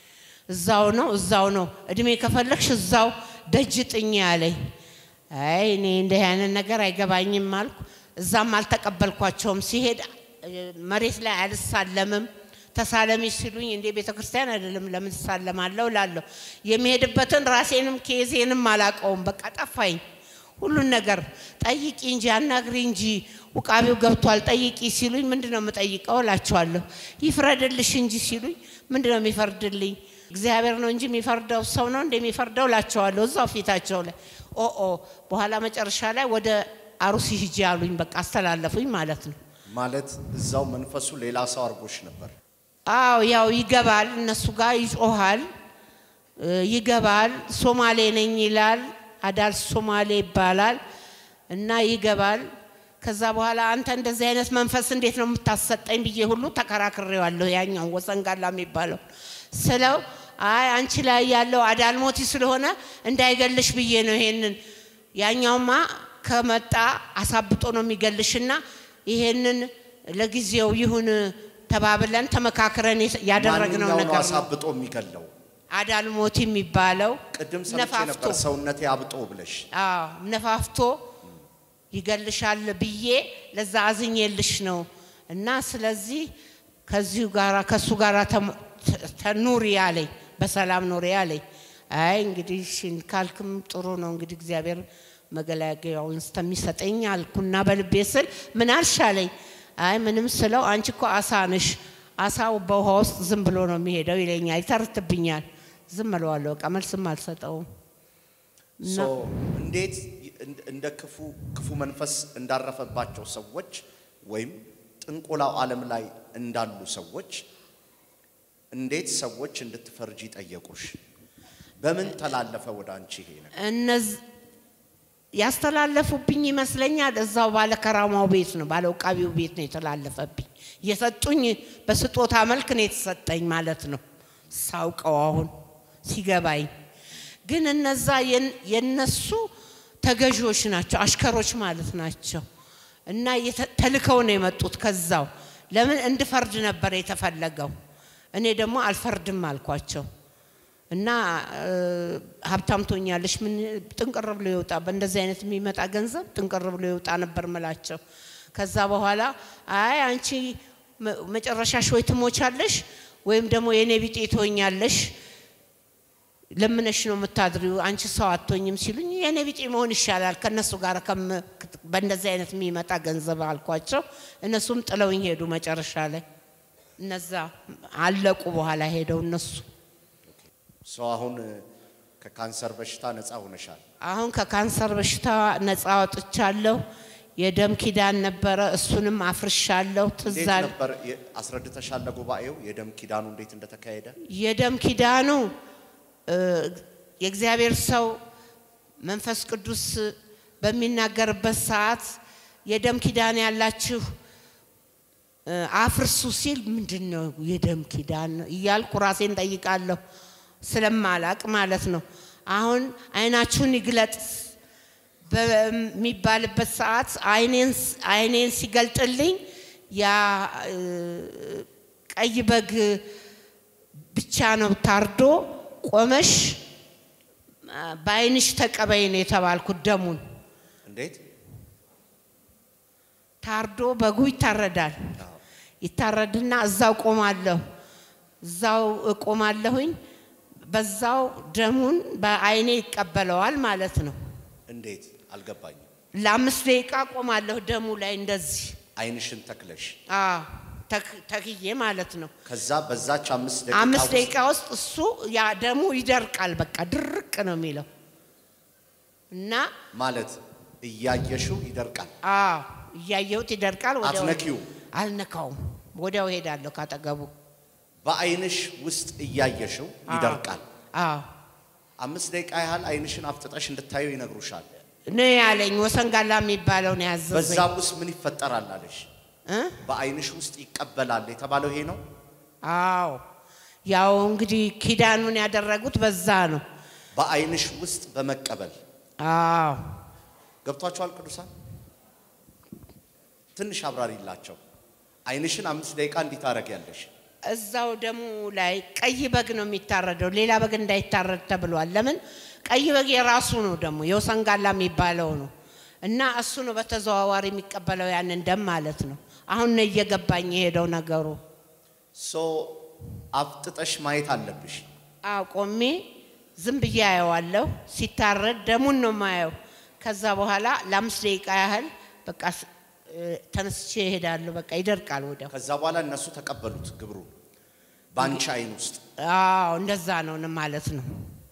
እዛው ነው እዛው ነው እድሜ ከፈለግሽ እዛው ደጅ ጥኝ ያለኝ። አይ እኔ እንዲህ አይነት ነገር አይገባኝም አልኩ። እዛም አልተቀበልኳቸውም። ሲሄድ እ፣ መሬት ላይ አልሳለምም። ተሳለሚ ሲሉኝ እንዴ ቤተ ክርስቲያን አይደለም ለምን ትሳለማለሁ ላለሁ የሚሄድበትን ራሴንም ኬዜንም አላቀውም። በቃ ጠፋኝ ሁሉን ነገር ጠይቂ እንጂ አናግሪ እንጂ ውቃቢው ገብቷል ጠይቂ ሲሉኝ ምንድን ነው የምጠይቀው እላቸዋለሁ። ይፍረድልሽ እንጂ ሲሉኝ ምንድን ነው የሚፈርድልኝ? እግዚአብሔር ነው እንጂ የሚፈርደው ሰው ነው እንደሚፈርደው እላቸዋለሁ እዛው ፊታቸው ላይ ኦኦ። በኋላ መጨረሻ ላይ ወደ አሩሲ ሂጂ አሉኝ። በቃ አስተላለፉኝ ማለት ነው። ማለት እዛው መንፈሱ ሌላ ሰው አድርጎሽ ነበር። አዎ ያው ይገባል፣ እነሱ ጋር ይጮሃል፣ እ፣ ይገባል። ሶማሌ ነኝ ይላል፣ አዳል ሶማሌ ይባላል እና ይገባል። ከዛ በኋላ አንተ እንደዚህ አይነት መንፈስ እንዴት ነው የምታሰጠኝ ብዬ ሁሉ ተከራክሬዋለሁ። ያኛው ወሰንጋላ የሚባለው ስለው አይ አንቺ ላይ ያለው አዳልሞቲ ስለሆነ እንዳይገልሽ ብዬ ነው ይሄንን ያኛውማ ከመጣ አሳብጦ ነው የሚገልሽና ይሄንን ለጊዜው ይሁን ተባብለን ተመካክረን ያደረግነው ማንኛው ነው ነገር ነው። አሳብጦ የሚገለው? አዳልሞቲ የሚባለው ቅድም ሰምቼ ነፋፍቶ ነበር ሰውነቴ አብጦ ብለሽ። አዎ ነፋፍቶ ይገልሻል ብዬ ለዛ አዝኜልሽ ነው እና ስለዚህ ከዚሁ ጋራ ከሱ ጋራ ተም- ተ- ተኑሪ አለኝ፣ በሰላም ኑሪ አለኝ። አይ እንግዲህ እሺ ካልክም ጥሩ ነው እንግዲህ እግዚአብሔር መገላገያውን እስከሚሰጠኝ አልኩና በልቤ ስል ምን አልሽ አለኝ። አይ ምንም ስለው አንቺ እኮ አሳ ነሽ፣ አሳው በውሃ ውስጥ ዝም ብሎ ነው የሚሄደው ይለኛል፣ ይተርትብኛል። ዝም እለዋለሁ፣ በቃ መልስም አልሰጠውም። ሶ እንዴት እንደ- እንደ ክፉ ክፉ መንፈስ እንዳረፈባቸው ሰዎች ወይም ጥንቆላው ዓለም ላይ እንዳሉ ሰዎች እንዴት ሰዎች እንድትፈርጂ ጠየቁሽ? በምን ተላለፈ ወደ አንቺ ይሄ ነገር? እነዚ ያስተላለፉብኝ ይመስለኛል። እዛው ባለ ከራማው ቤት ነው ባለ ውቃቢው ቤት ነው የተላለፈብኝ። የሰጡኝ በስጦታ መልክ ነው የተሰጠኝ ማለት ነው። ሳውቀው አሁን ሲገባኝ ግን እነዛ የን- የነሱ ተገዢዎች ናቸው፣ አሽከሮች ማለት ናቸው። እና የተ- ተልከው ነው የመጡት ከዛው። ለምን እንድፈርድ ነበር የተፈለገው። እኔ ደግሞ አልፈርድም አልኳቸው እና እ፣ ሀብታም ትሆኛለሽ፣ ምን ጥንቅር ብሎ ይወጣ፣ በእንደዚህ አይነት የሚመጣ ገንዘብ ጥንቅር ብሎ ይወጣ ነበር ምላቸው። ከዛ በኋላ አይ አንቺ መ- መጨረሻሽ ወይ ትሞቻለሽ ወይም ደግሞ የኔ ቢጤ ትሆኛለሽ ለምነሽ ነው የምታድሪው፣ አንቺ ሰው አትሆኝም ሲሉኝ የኔ ቢጤ መሆን ይሻላል ከነሱ ጋር ከም- በእንደዚህ አይነት የሚመጣ ገንዘብ አልኳቸው። እነሱም ጥለውኝ ሄዱ። መጨረሻ ላይ እነዛ አለቁ። በኋላ ሄደው እነሱ ሰው አሁን እ፣ ከካንሰር በሽታ ነፃ ሆነሻል። አሁን ከካንሰር በሽታ ነፃ ወጥቻለሁ። የደም ኪዳን ነበረ፣ እሱንም አፍርሻለሁ። ትዝ እንዴት አለ ነበር የ- አስረድተሻል ለጉባኤው የደም ኪዳኑ እንዴት እንደተካሄደ? የደም ኪዳኑ እ፣ የእግዚአብሔር ሰው መንፈስ ቅዱስ በሚናገርበት ሰዓት የደም ኪዳን ያላችሁ እ፣ አፍርሱ ሲል ምንድን ነው የደም ኪዳን እያልኩ ራሴን ጠይቃለሁ፣ ስለማላቅ ማለት ነው። አሁን አይናችሁን ይግለጥ በሚባልበት ሰዓት አይኔን አይኔን ሲገልጥልኝ ያ እ፣ ቀይ በግ ብቻ ነው ታርዶ ቆመሽ አ፣ በአይንሽ ተቀበይ ነው የተባልኩት። ደሙን እንዴት ታርዶ በጉ ይታረዳል። ይታረድና እዛው ቆማለሁ፣ እዛው እቆማለሁኝ። በዛው ደሙን በአይኔ ይቀበለዋል ማለት ነው። እንዴት አልገባኝም። ለአምስት ደቂቃ ቆማለሁ ደሙ ላይ እንደዚህ አይንሽን ተክለሽ አዎ፣ ተክ- ተክዬ ማለት ነው። ከዛ በዛች አምስት ደቂቃ አምስት ውስጥ ደቂቃ ውስጥ እሱ ያ ደሙ ይደርቃል። በቃ ድርቅ ነው የሚለው እና ማለት እያየሽው ይደርቃል። አዎ እያየሁት ይደርቃል። ወዲያው አትነኪው። አልነካውም። ወዲያው ሄዳለሁ ካጠገቡ። በአይንሽ ውስጥ እያየሽው ይደርቃል። አዎ አምስት ደቂቃ ያህል አይንሽን አፍጥጠሽ እንድታየው ይነግሩሻል። ነው ያለኝ። ወሰንጋላ የሚባለው ነው ያዘዘኝ። በዛ ውስጥ ምን ይፈጠራል አለሽ? እ? በአይንሽ ውስጥ ይቀበላል የተባለው ይሄ ነው። አዎ ያው እንግዲህ ኪዳኑን ያደረጉት በዛ ነው። በአይንሽ ውስጥ በመቀበል አዎ ገብቷቸዋል። ቅዱሳን ትንሽ አብራሪላቸው። አይንሽን አምስት ደቂቃ እንዲህ ታደርጊያለሽ። እዛው ደሙ ላይ ቀይ በግ ነው የሚታረደው። ሌላ በግ እንዳይታረድ ተብሏል። ለምን? ቀይ በግ የራሱ ነው ደግሞ የወሰንጋላ የሚባለው ነው እና እሱ ነው በተዘዋዋሪ የሚቀበለው ያንን ደም ማለት ነው። አሁን ነው እየገባኝ የሄደው ነገሩ። ሶ አፍጥጠሽ ማየት አለብሽ። አቆሜ ዝም ብዬ አየዋለሁ። ሲታረድ ደሙን ነው ማየው። ከዛ በኋላ ለአምስት ደቂቃ ያህል በቃ ስ- እ፣ ተነስቼ እሄዳለሁ። በቃ ይደርቃል ወዲያው። ከዛ በኋላ እነሱ ተቀበሉት ግብሩ በአንቺ አይን ውስጥ አዎ እንደዛ ነው ን- ማለት ነው።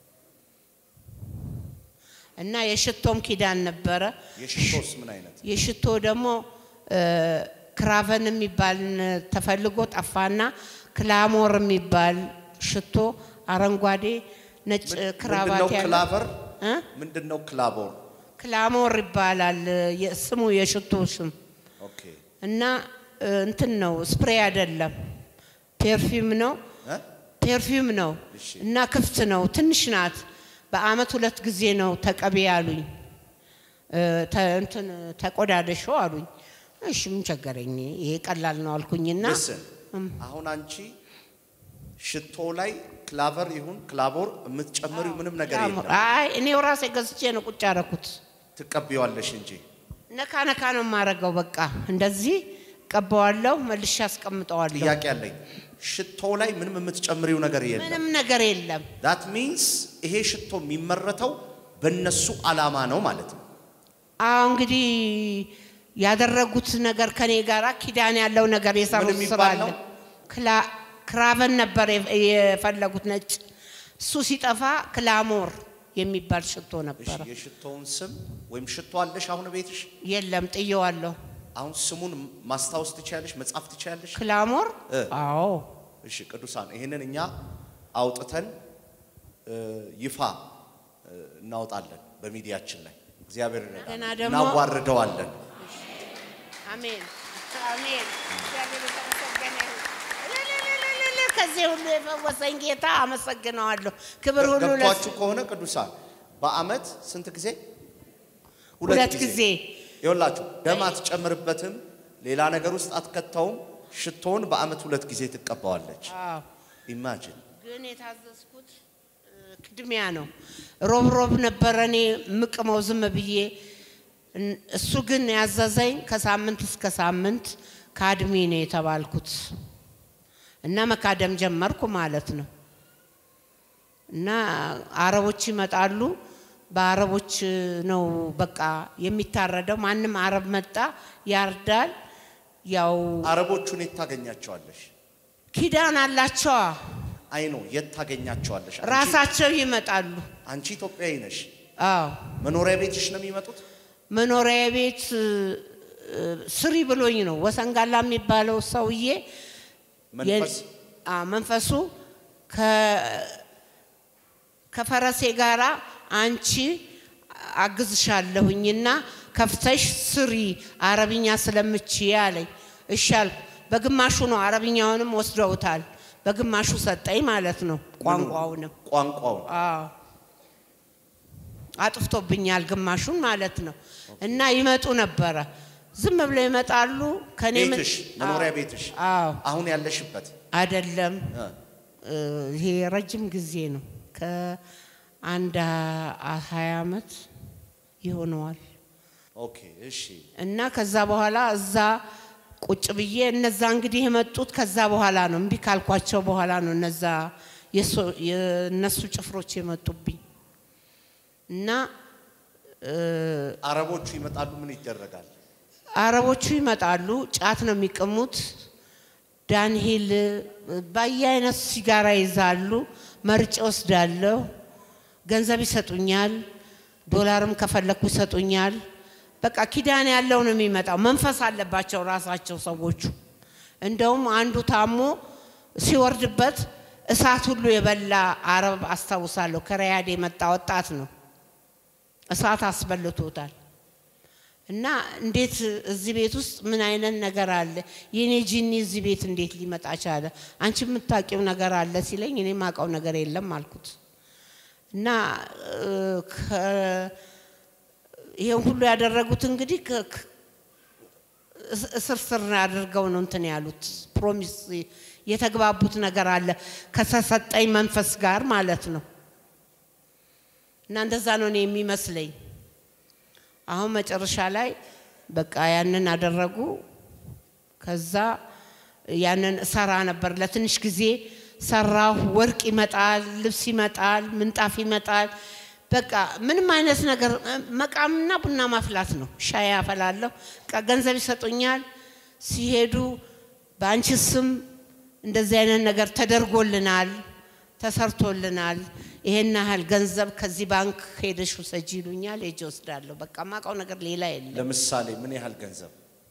እና የሽቶም ኪዳን ነበረ። የሽቶስ ምን አይነት የሽቶ ደግሞ እ፣ ክራቨን የሚባል ተፈልጎ ጠፋና ክላሞር የሚባል ሽቶ አረንጓዴ ነጭ ክራባት ምንድነው? ያለው ክላቨር እ? ምንድነው? ክላቦር ክላሞር ይባላል የ- ስሙ የሽቶ ስም ኦኬ እና እ፣ እንትን ነው ስፕሬ አይደለም፣ ፔርፊውም ነው እ? ፔርፊውም ነው እሺ። እና ክፍት ነው። ትንሽ ናት። በአመት ሁለት ጊዜ ነው ተቀቢ አሉኝ። እ፣ ተ- እንትን ተቆዳደሾ አሉኝ። እሺ ምን ቸገረኝ፣ ይሄ ቀላል ነው አልኩኝና ልስን አሁን አንቺ ሽቶ ላይ ክላቨር ይሁን ክላቦር የምትጨምሪው ምንም ነገር የለም። አይ እኔው ራሴ ገዝቼ ነው ቁጭ ያደረኩት። ትቀቢዋለሽ እንጂ ነካ ነካ ነው የማደርገው። በቃ እንደዚህ ቀባዋለሁ፣ መልሼ አስቀምጠዋለሁ። ጥያቄ አለኝ። ሽቶ ላይ ምንም የምትጨምሪው ነገር የለም። ምንም ነገር የለም። ዳት ሚንስ ይሄ ሽቶ የሚመረተው በእነሱ አላማ ነው ማለት ነው። አዎ እንግዲህ ያደረጉት ነገር ከኔ ጋር ኪዳን ያለው ነገር የሰሩት ምን ስራ የሚባል አለ። ነው? ክላ- ክራቨን ነበር የፈ- የፈለጉት ነጭ። እሱ ሲጠፋ ክላሞር የሚባል ሽቶ እሺ፣ ነበረ። የሽቶውን ስም ወይም ሽቶ አለሽ አሁን ቤትሽ? የለም ጥየዋለሁ። አሁን ስሙን ማስታወስ ትችያለሽ? መጻፍ ትችያለሽ? ክላሞር እ። አዎ እሺ ቅዱሳን ይህንን እኛ አውጥተን እ፣ ይፋ እ፣ እናወጣለን በሚዲያችን ላይ እግዚአብሔር ይረዳል። እንደገና ደግሞ- እናዋርደዋለን። አሜን አሜን። እግዚአብሔር የተመሰገነ ይሁን። እልልልልልል። ከዚህ ሁሉ የፈወሰኝ ጌታ አመሰግነዋለሁ። ክብር ሁሉ ለሱ ገብቷችሁ ከሆነ ቅዱሳን በአመት ስንት ጊዜ? ሁለት ጊዜ ይኸውላችሁ ደም አትጨምርበትም፣ ሌላ ነገር ውስጥ አትከተውም። ሽቶውን በአመት ሁለት ጊዜ ትቀባዋለች። አዎ ኢማጂን ግን የታዘዝኩት እ፣ ቅድሚያ ነው። ሮብ ሮብ ነበረ እኔ ምቅመው ዝም ብዬ። እን- እሱ ግን ያዘዘኝ ከሳምንት እስከ ሳምንት ከአድሜ ነው የተባልኩት እና መካደም ጀመርኩ ማለት ነው። እና አረቦች ይመጣሉ። በአረቦች ነው በቃ የሚታረደው። ማንም አረብ መጣ ያርዳል። ያው አረቦቹን የት ታገኛቸዋለሽ? ኪዳን አላቸዋ። አይ ነው የት ታገኛቸዋለሽ? አንቺ- ራሳቸው ይመጣሉ። አንቺ ኢትዮጵያዊ ነሽ። አዎ መኖሪያ ቤትሽ ነው የሚመጡት? መኖሪያ ቤት እ፣ ስሪ ብሎኝ ነው ወሰንጋላ የሚባለው ሰውዬ መንፈስ የ- አ፣ መንፈሱ ከ- ከፈረሴ ጋራ አንቺ አግዝሻለሁኝና ከፍተሽ ስሪ አረብኛ ስለምች አለኝ። እሺ አልኩ። በግማሹ ነው አረብኛውንም ወስደውታል። በግማሹ ሰጠኝ ማለት ነው ቋንቋውንም ቋንቋውን አዎ አጥፍቶብኛል ግማሹን ማለት ነው። እና ይመጡ ነበረ። ዝም ብለው ይመጣሉ። ከኔ ምን- ቤትሽ መኖሪያ አዎ፣ ቤትሽ አዎ አሁን ያለሽበት አይደለም። እ፣ እ፣ ይሄ ረጅም ጊዜ ነው። ከአንድ አ- ሀያ ዓመት ይሆነዋል። ኦኬ እሺ እና ከዛ በኋላ እዛ ቁጭ ብዬ እነዛ እንግዲህ የመጡት ከዛ በኋላ ነው። እምቢ ካልኳቸው በኋላ ነው እነዛ የሶ- የእነሱ ጭፍሮች የመጡብኝ እና እ፣ አረቦቹ ይመጣሉ ምን ይደረጋል አረቦቹ ይመጣሉ። ጫት ነው የሚቅሙት። ዳንሂል በየአይነት ሲጋራ ይዛሉ። መርጬ ወስዳለሁ። ገንዘብ ይሰጡኛል። ዶላርም ከፈለኩ ይሰጡኛል። በቃ ኪዳን ያለው ነው የሚመጣው። መንፈስ አለባቸው ራሳቸው ሰዎቹ። እንደውም አንዱ ታሞ ሲወርድበት እሳት ሁሉ የበላ አረብ አስታውሳለሁ። ከሪያድ የመጣ ወጣት ነው። እሳት አስበልቶታል። እና እንዴት እዚህ ቤት ውስጥ ምን አይነት ነገር አለ? የኔ ጂኒ እዚህ ቤት እንዴት ሊመጣ ቻለ? አንቺ የምታውቂው ነገር አለ ሲለኝ እኔ የማውቀው ነገር የለም አልኩት። እና እ፣ ከ- ይሄን ሁሉ ያደረጉት እንግዲህ ከ- ከ- እስ- እስር ስር አድርገው ነው እንትን ያሉት። ፕሮሚስ የተግባቡት ነገር አለ ከተሰጠኝ መንፈስ ጋር ማለት ነው። እና እንደዛ ነው እኔ የሚመስለኝ። አሁን መጨረሻ ላይ በቃ ያንን አደረጉ። ከዛ ያንን እሰራ ነበር ለትንሽ ጊዜ ሰራሁ። ወርቅ ይመጣል፣ ልብስ ይመጣል፣ ምንጣፍ ይመጣል። በቃ ምንም አይነት ነገር መቃምና ቡና ማፍላት ነው። ሻይ አፈላለሁ። በቃ ገንዘብ ይሰጡኛል። ሲሄዱ በአንቺ ስም እንደዚህ አይነት ነገር ተደርጎልናል፣ ተሰርቶልናል፣ ይሄን ያህል ገንዘብ ከዚህ ባንክ ሄደሽ ውሰጂ ይሉኛል። ሄጄ ወስዳለሁ። በቃ ማውቀው ነገር ሌላ የለም። ለምሳሌ ምን ያህል ገንዘብ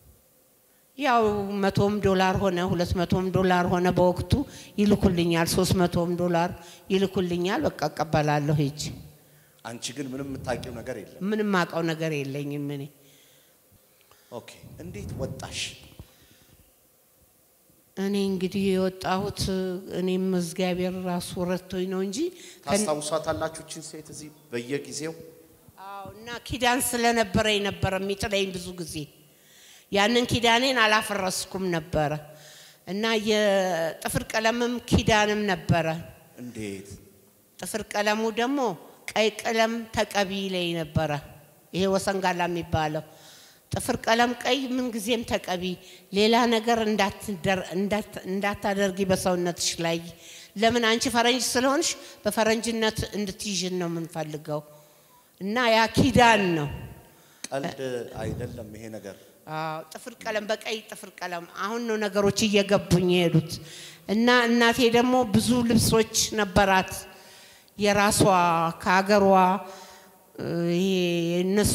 ያው መቶም ዶላር ሆነ ሁለት መቶም ዶላር ሆነ በወቅቱ ይልኩልኛል። ሶስት መቶም ዶላር ይልኩልኛል። በቃ እቀበላለሁ ሄጄ። አንቺ ግን ምንም የምታውቂው ነገር የለም ምንም ማውቀው ነገር የለኝም እኔ ኦኬ እንዴት ወጣሽ እኔ እንግዲህ የወጣሁት እኔም እግዚአብሔር ራሱ ረድቶኝ ነው እንጂ ከን- ታስታውሷታላችሁ እችን ሴት እዚህ በየጊዜው አዎ እና ኪዳን ስለነበረኝ ነበረ የሚጥለኝ ብዙ ጊዜ ያንን ኪዳኔን አላፈረስኩም ነበረ እና የጥፍር ቀለምም ኪዳንም ነበረ። እንዴት ጥፍር ቀለሙ ደግሞ ቀይ ቀለም ተቀቢ ላይ ነበረ። ይሄ ወሰንጋላ የሚባለው ጥፍር ቀለም ቀይ ምን ጊዜም ተቀቢ፣ ሌላ ነገር እንዳትደር- እንዳት- እንዳታደርጊ በሰውነትሽ ላይ። ለምን አንቺ ፈረንጅ ስለሆንሽ በፈረንጅነት እንድትይዥን ነው የምንፈልገው እና ያ ኪዳን ነው። ቀልድ አይደለም ይሄ ነገር አዎ፣ ጥፍር ቀለም በቀይ ጥፍር ቀለም አሁን ነው ነገሮች እየገቡኝ የሄዱት። እና እናቴ ደግሞ ብዙ ልብሶች ነበራት የራሷ ከሀገሯ እ፣ ይሄ የእነሱ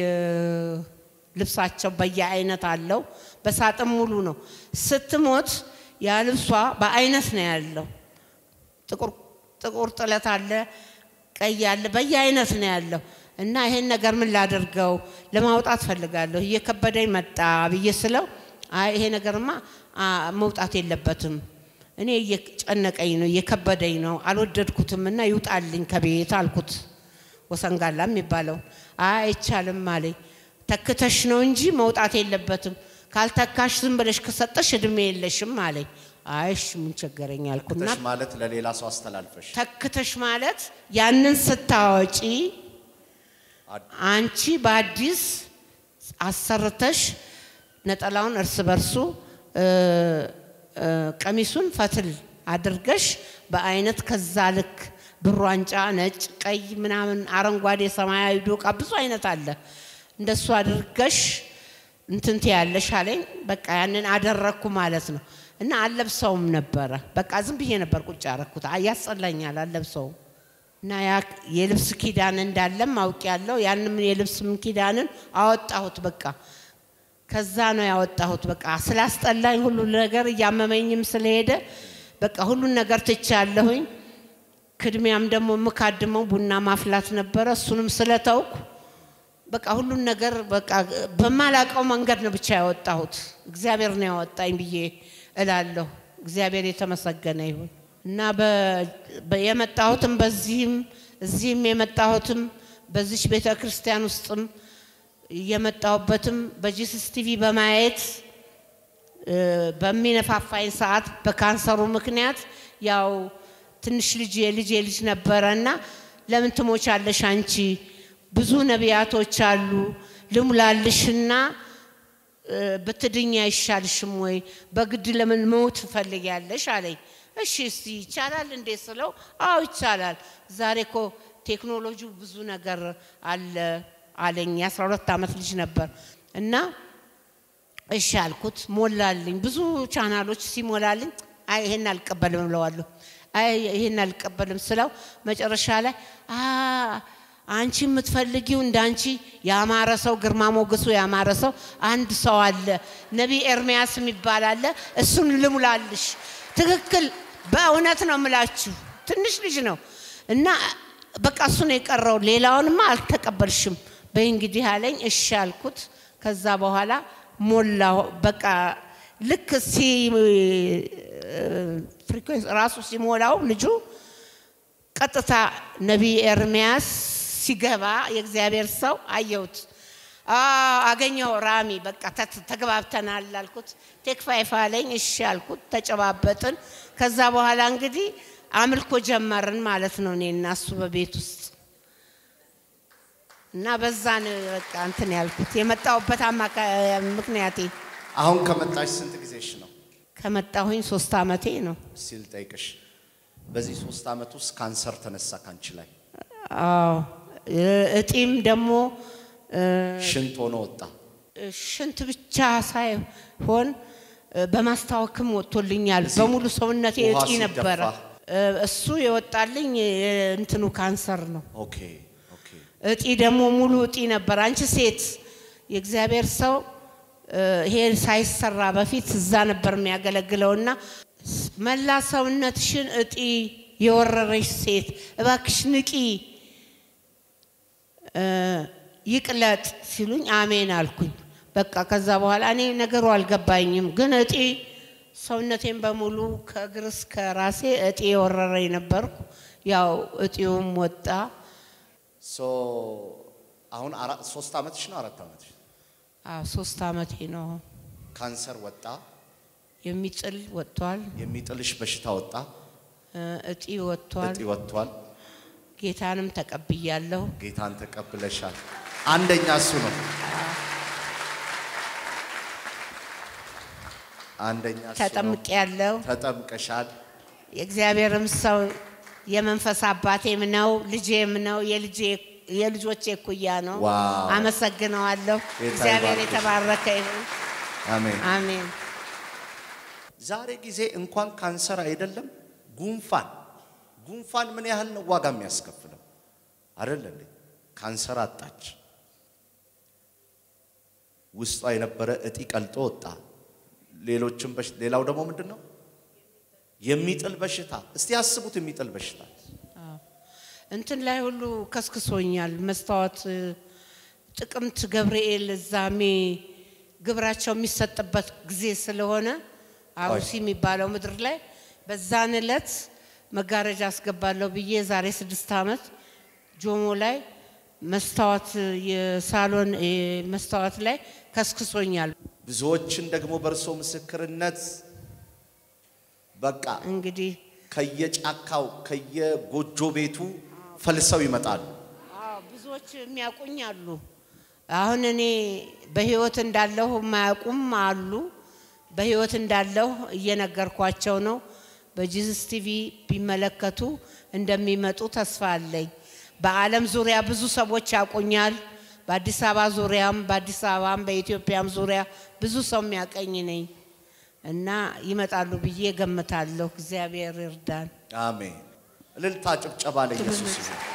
የልብሳቸው በየአይነት አለው። በሳጥን ሙሉ ነው። ስትሞት ያ ልብሷ በአይነት ነው ያለው። ጥቁር ጥቁር ጥለት አለ፣ ቀይ አለ፣ በየአይነት ነው ያለው። እና ይሄን ነገር ምን ላደርገው ለማውጣት ፈልጋለሁ እየከበደኝ መጣ ብዬ ስለው አይ ይሄ ነገርማ አ፣ መውጣት የለበትም እኔ እየጨነቀኝ ነው እየከበደኝ ነው አልወደድኩትም እና ይውጣልኝ ከቤት አልኩት። ወሰንጋላ የሚባለው አይ አይቻልም አለኝ። ተክተሽ ነው እንጂ መውጣት የለበትም። ካልተካሽ ዝም ብለሽ ከሰጠሽ እድሜ የለሽም አለኝ። አይሽ ምን ቸገረኝ አልኩና ተሽ ማለት ለሌላ ሰው አስተላልፈሽ ተክተሽ ማለት ያንን ስታወጪ አንቺ በአዲስ አሰርተሽ ነጠላውን እርስ በርሱ እ፣ እ፣ ቀሚሱን ፈትል አድርገሽ በአይነት ከዛ ልክ ብር ዋንጫ፣ ነጭ፣ ቀይ ምናምን፣ አረንጓዴ፣ ሰማያዊ ዶቃ ብዙ አይነት አለ። እንደሱ አድርገሽ እንትን ትያለሽ አለኝ። በቃ ያንን አደረግኩ ማለት ነው። እና አለብሰውም ነበረ። በቃ ዝም ብዬ ነበር ቁጭ ያረኩት። ያስጠላኛል፣ አለብሰውም እና ያ የልብስ ኪዳን እንዳለም አውቄያለሁ። ያንም የልብስ ኪዳንን አወጣሁት። በቃ ከዛ ነው ያወጣሁት። በቃ ስላስጠላኝ ሁሉ ነገር እያመመኝም ስለሄደ በቃ ሁሉን ነገር ትቻለሁኝ። ክድሚያም ደግሞ የምካድመው ቡና ማፍላት ነበረ። እሱንም ስለተውኩ በቃ ሁሉን ነገር በቃ በማላቀው መንገድ ነው ብቻ ያወጣሁት። እግዚአብሔር ነው ያወጣኝ ብዬ እላለሁ። እግዚአብሔር የተመሰገነ ይሁን እና በ- በ- የመጣሁትም በዚህም እዚህም የመጣሁትም በዚች ቤተ ክርስቲያን ውስጥም የመጣሁበትም በጂስስ ቲቪ በማየት እ፣ በሚነፋፋኝ ሰዓት በካንሰሩ ምክንያት ያው ትንሽ ልጅ የልጅ የልጅ ነበረ እና ለምን ትሞቻለሽ አንቺ ብዙ ነቢያቶች አሉ ልሙላልሽና እ፣ ብትድኝ አይሻልሽም ወይ በግድ ለምን መሞት ትፈልጊያለሽ አለኝ እሺ እስቲ ይቻላል እንዴ ስለው አዎ ይቻላል ዛሬ እኮ ቴክኖሎጂው ብዙ ነገር አለ አለኝ የአስራ ሁለት ዓመት ልጅ ነበር እና እሺ አልኩት። ሞላልኝ። ብዙ ቻናሎች ሲሞላልኝ አይ ይሄን አልቀበልም እለዋለሁ። አይ ይሄን አልቀበልም ስለው መጨረሻ ላይ አ አንቺ የምትፈልጊው እንደ አንቺ ያማረ ሰው ግርማ ሞገሱ ያማረ ሰው አንድ ሰው አለ፣ ነቢይ ኤርሚያስ የሚባል አለ። እሱን ልሙላልሽ። ትክክል፣ በእውነት ነው የምላችሁ። ትንሽ ልጅ ነው እና በቃ እሱ ነው የቀረው። ሌላውንማ አልተቀበልሽም በይ እንግዲህ አለኝ። እሺ አልኩት። ከዛ በኋላ ሞላው። በቃ ልክ ሲ ፍሪኩዌንስ ራሱ ሲሞላው ልጁ ቀጥታ ነቢይ ኤርሚያስ ሲገባ የእግዚአብሔር ሰው አየሁት። አዎ፣ አገኘው ራሚ በቃ ተ- ተግባብተናል አልኩት። ቴክ ፋይፍ አለኝ። እሺ አልኩት። ተጨባበጥን። ከዛ በኋላ እንግዲህ አምልኮ ጀመርን ማለት ነው እኔ እና እሱ በቤት ውስጥ እና በዛን በቃ እንትን ያልኩት የመጣሁበት አማካ ምክንያቴ አሁን ከመጣሽ ስንት ጊዜሽ ነው ከመጣሁኝ ሶስት አመቴ ነው። ሲል ጠይቅሽ። በዚህ ሶስት ዓመት ውስጥ ካንሰር ተነሳ ካንቺ ላይ አዎ እጢም ደግሞ እ፣ ሽንት ሆኖ ወጣ። ሽንት ብቻ ሳይሆን እ፣ በማስታወክም ወጥቶልኛል። በሙሉ ሰውነቴ ውሃ እጢ ነበረ። ሲደፋ። እ፣ እሱ የወጣልኝ እ፣ እንትኑ ካንሰር ነው። ኦኬ ኦኬ። እጢ ደግሞ ሙሉ እጢ ነበር። አንቺ ሴት የእግዚአብሔር ሰው እ፣ ይሄ ሳይሰራ በፊት እዛ ነበር የሚያገለግለውና ስ- መላ ሰውነትሽን እጢ የወረረሽ ሴት እባክሽ ንቂ እ፣ ይቅለጥ ሲሉኝ አሜን አልኩኝ። በቃ ከዛ በኋላ እኔ ነገሩ አልገባኝም፣ ግን እጢ ሰውነቴን በሙሉ ከእግር እስከ ራሴ እጢ የወረረኝ ነበርኩ። ያው እጢውም ወጣ። ሶ አሁን አራ- ሶስት ዓመትሽ ነው አራት ዓመትሽ? አዎ ሶስት አመቴ ነው። ካንሰር ወጣ፣ የሚጥል ወጥቷል፣ የሚጥልሽ በሽታ ወጣ፣ እ፣ እጢ ወጥቷል። እጢ ወጥቷል። ጌታንም ተቀብያለሁ። ጌታን ተቀብለሻል። አንደኛ እሱ ነው። አንደኛ እሱ ነው። ተጠምቄያለሁ። ተጠምቀሻል። የእግዚአብሔርም ሰው የመንፈስ አባቴም ነው፣ ልጄም ነው፣ የልጄ- የልጆቼ እኩያ ነው። ዋው። አመሰግነዋለሁ። ጌታ እግዚአብሔር ይባርክሽ። የተባረከ ይሁን። አሜን። አሜን። ዛሬ ጊዜ እንኳን ካንሰር አይደለም ጉንፋን ጉንፋን ምን ያህል ነው ዋጋ የሚያስከፍለው አይደለ እንዴ? ካንሰር አጣች። ውስጧ የነበረ እጢ ቀልጦ ወጣ። ሌሎችም በሽ ሌላው ደግሞ ምንድን ነው የሚጥል በሽታ። እስቲ ያስቡት የሚጥል በሽታ እንትን ላይ ሁሉ ከስክሶኛል። መስታወት እ፣ ጥቅምት ገብርኤል እዛሜ ግብራቸው የሚሰጥበት ጊዜ ስለሆነ አሩሲ የሚባለው ምድር ላይ በዛን ዕለት መጋረጃ አስገባለሁ ብዬ ዛሬ ስድስት ዓመት ጆሞ ላይ መስታወት የሳሎን እ፣ መስታወት ላይ ከስክሶኛል። ብዙዎችን ደግሞ በእርሶ ምስክርነት በቃ እንግዲህ ከየጫካው ከየጎጆ ቤቱ ፈልሰው ይመጣሉ። አዎ ብዙዎች የሚያውቁኝ አሉ። አሁን እኔ በህይወት እንዳለሁ የማያውቁም አሉ። በህይወት እንዳለሁ እየነገርኳቸው ነው። በጂዝስ ቲቪ ቢመለከቱ እንደሚመጡ ተስፋ አለኝ። በዓለም ዙሪያ ብዙ ሰዎች ያውቁኛል። በአዲስ አበባ ዙሪያም በአዲስ አበባም በኢትዮጵያም ዙሪያ ብዙ ሰው የሚያቀኝ ነኝ እና ይመጣሉ ብዬ ገምታለሁ። እግዚአብሔር ይርዳን። አሜን። እልልታ ጭብጨባ ለኢየሱስ ይሁን።